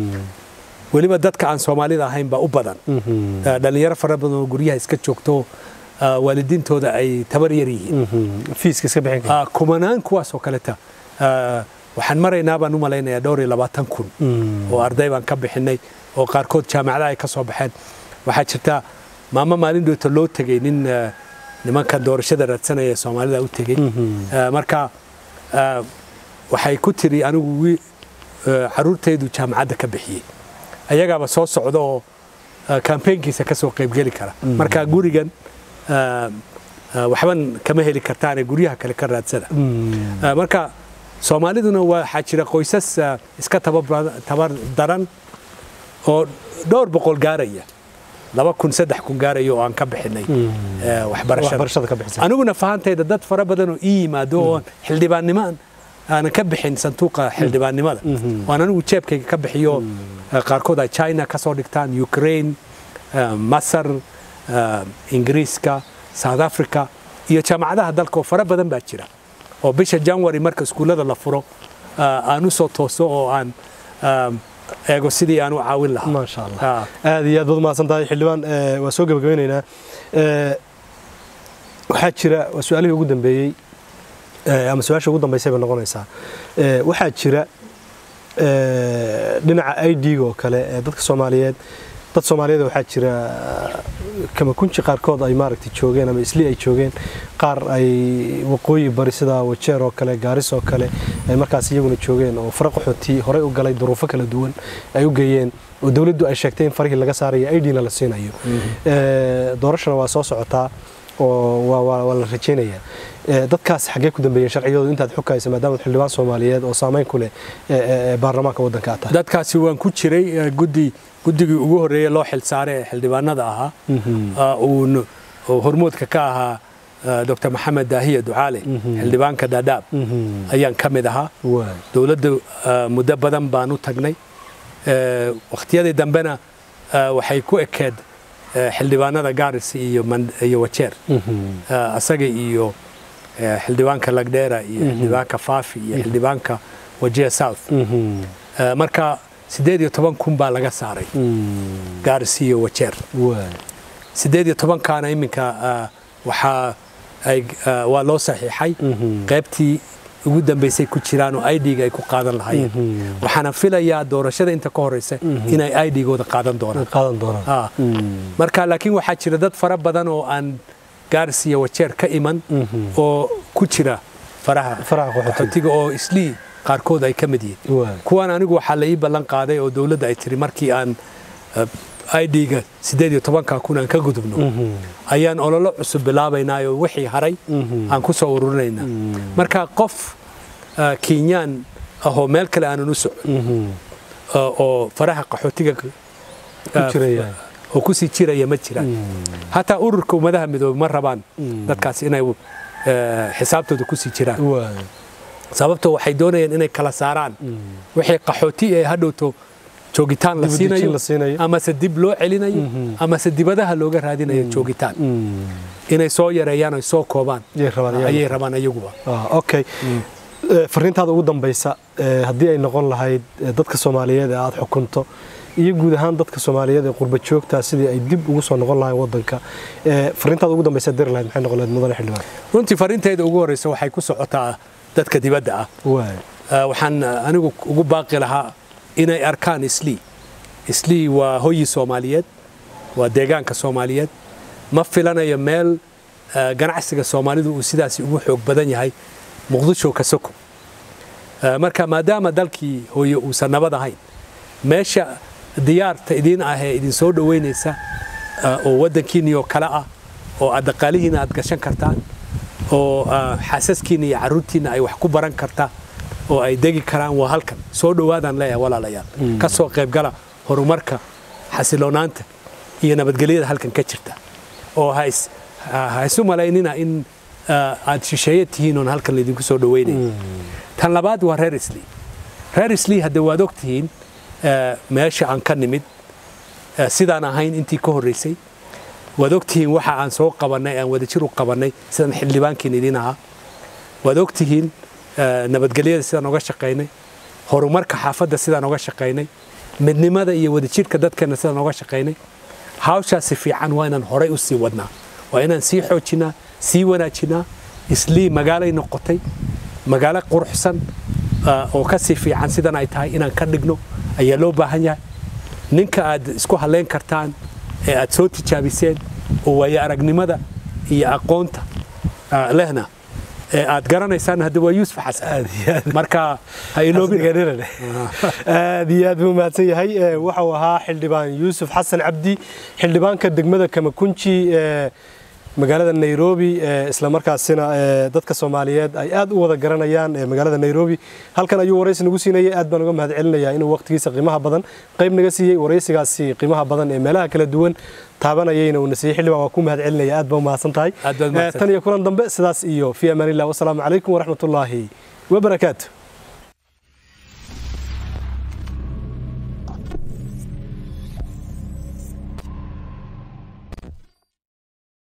weliba dadka aan soomaalida ahayn baa u badan Ah, dhallinyaro fara badan oo guryaha iska joogto ah, waalidiintooda ay tabar yar yihiin fiiska iska bixin kara Ah, kumanaan kuwaasoo kaleta ah, waxaan maraynaa baan u malaynayaa dhowr iyo labaatan kun oo arday baan ka bixinay oo qaarkood jaamacadaha ay ka soo baxeen waxaa jirta maamo maalin dhoota loo tegey nin ah, nimanka doorashada raadsanaya ee soomaalida u tegey Ah, marka ah, waxay ku tiri anigu wi- ah, carruurtaydu jaamacadda ka bixiyey ayagaaba soo socda oo ah, kambeynkiisa ka soo qaybgeli kara marka gurigan ah, ah, waxban kama heli kartaane guryaha kale ka raadsada Ah, marka soomaaliduna waxaa jira qoysas ah, iska tababra- tabar daran oo dhowr boqol gaaraya laba kun saddex kun gaaraya oo aan ka bixinay eh, waxbarashada waxbarashada ka bixisay aniguna fahantayda dad fara badan oo ii yimaado oo xildhibaannimo aan- aanan ka bixin sanduuqa xildhibaannimada waan anigu jeebkayga ka bixiyo eh, qaarkood ay china ka soo dhigtaan ukraine eh, masar eh, ingiriiska south africa iyo jaamacadaha dalka oo fara badan baa jira oo bisha january marka iskuullada la furo eh, aan u soo tooso oo aan eh, eego sidii aan u caawin lahaa maasha allah Ah. aad iyo aad baad umahadsan tahay xildhibaan ee, waa soo gebagabeynaynaa Ee, waxaa jira waa su-aalihii ugu dambeeyey ee, ama su-aasha ugu dambeysay bay noqonaysaa Ee, waxaa jira ee, dhinaca i d-ga oo kale ee dadka soomaaliyeed dad soomaaliyeed waxaa jira kamakunji qaarkood ay maaragtay joogeen ama isli ay joogeen qaar ay waqooyi bari sida wajeer oo kale gaaris oo kale ay markaas iyaguna joogeen oo fara qaxooti horey u galay duruufo kala duwan ay u geeyeen oo dowladdu ay sheegtay in farihii laga saarayo idna la siinayo doorashana waa soo socotaa oo waa la rajaynayaa dadkaas xaggee ku dambeeyeen sharciyadoodu intaad xukaysa maadaama xildhibaan soomaaliyeed oo saamayn ku leh baarlamaanka waddanka aad tahay dadkaasi waan ku jiray guddi guddigii ugu horreeyey loo xilsaaray ee xildhibaanada ahaa uu hormuudka ka ahaa dr maxamed daahiya ducaale xildhibaanka dhaadhaab ayaan ka mid ahaa dowladda muddo badan baan u tagnay wakhtiyadii dambena waxay ku ekeed xildhibaanada gaaris iyo wajeer asaga iyo xildhibaanka lagdheera iyo xildhibaanka faafi iyo xildhibaanka wajiya south marka siddeed iyo toban kun baa laga saaray gaaris iyo wajeer siddeed iyo tobankaana iminka waxaa waa loo saxiixay qaybtii ugu dambaysay ku jiraan oo idga ay ku qaadan lahayeen waxaana filayaa doorashada inta ka horeysa inay idgooda qaadan doonaan marka laakiin waxaa jira dad fara badan oo aan gaaris iyo wajeer ka iman oo ku jira faraha qaxootiga oo islii qaarkood ay ka mid yihiin kuwan anigu waxaa la ii ballan qaaday oo dowladda ay tiri markii aan idga siddeed iyo tobanka kun aan ka gudubno ayaan ololo cusub bilaabaynaa oo wixii haray aan ku soo ururinaynaa marka qof kenyaan ahoo meel kale aanan u socon oo faraha qaxootiga oo kusii jiraya ma jiraan hataa ururka ummadaha midoobe ma rabaan dadkaas inay xisaabtooda kusii jiraan sababtoo waxay doonayaan inay kala saaraan wixii qaxooti ee hadhowto joogitaan la siinayo amase dib loo celinayo amase dibadaha looga raadinayo joogitaan inay soo yareeyaan oy soo koobaan ayay rabaan ayaguba okay fariintaada ugu dambaysa haddii ay noqon lahayd dadka soomaaliyeed ee aada xukunto iyo guud ahaan dadka soomaaliyeed ee qurba joogta sidii ay dib ugu soo noqon lahayn wadanka fariintaada ugu dambaysa diri lahayd maxay noqon lahayd mudane xildhibaan runtii fariintayda ugu horreysa waxay ku socotaa dadka dibadda ah waxaan anigu ugu baaqi lahaa inay arkaan islii islii waa hoyi soomaaliyeed waa deegaanka soomaaliyeed ma filanayo meel ganacsiga soomaalidu uu sidaasi ugu xoog badan yahay muqdisho ka soko marka maadaama dalkii hooye uusan nabad ahayn meesha diyaarta idiin ah ee idin soo dhoweynaysa oo waddankiinni oo kale ah oo aad dhaqaalihiina aad gashan kartaan oo xaasaskiinna iyo carruurtiinna ay wax ku baran kartaa oo ay degi karaan waa halkan soo dhowaadaan leeyahay walaalayaal ka soo qaybgala horumarka xasiloonaanta iyo nabadgelyada halkan ka jirta oo ha isu malaynina in aad shisheeye tihiin oon halkan laydinku soo dhoweynaya tan labaad waa reer islii reer islii hadde waad og tihiin meesha aan ka nimid sidaan ahayn intii ka horreysay waad og tihiin waxa aan soo qabannay aan wadajir u qabannay sidaan xildhibaankiin idiin ahaa waad og tihiin nabadgelyada sidaan oga shaqaynay horumarka xaafadda sidaan oga shaqaynay midnimada iyo wadajirka dadkeenna sidaan oga shaqaynay hawshaasi fiican waa inaan horay u sii wadnaa waa inaan sii xoojinaa sii wanaajinaa islii magaalay noqotay magaalo quruxsan oo ka sii fiican sidan ay tahay inaan ka dhigno ayaa loo baahan yahay ninka aad isku halleyn kartaan ee aad soo tijaabiseen oo waayo aragnimada iyo aqoonta lehna ee aad garanaysaan hadda waa yuusuf xasan marka ha iloobin aad iyo aad buu mahadsan yahay waxau ahaa xildhibaan yuusuf xasan cabdi xildhibaanka degmada kamakunji ee magaalada nairobi isla markaasina dadka soomaaliyeed ay aad u wada garanayaan magaalada nairobi halkan ayuu waraysi nagu siinayay aad baan uga mahad celinayaa inuu waqtigiisa qiimaha badan qayb naga siiyey waraysigaasi qiimaha badan ee meelaha kala duwan taabanayayna uuna siiyey xildhibaan waa ku mahad celinaya aad baa umahadsan tahay tan iyo kulan dambe sidaas iyo fi amaanillah wasalaamu calaykum waraxmatullaahi wabarakaatu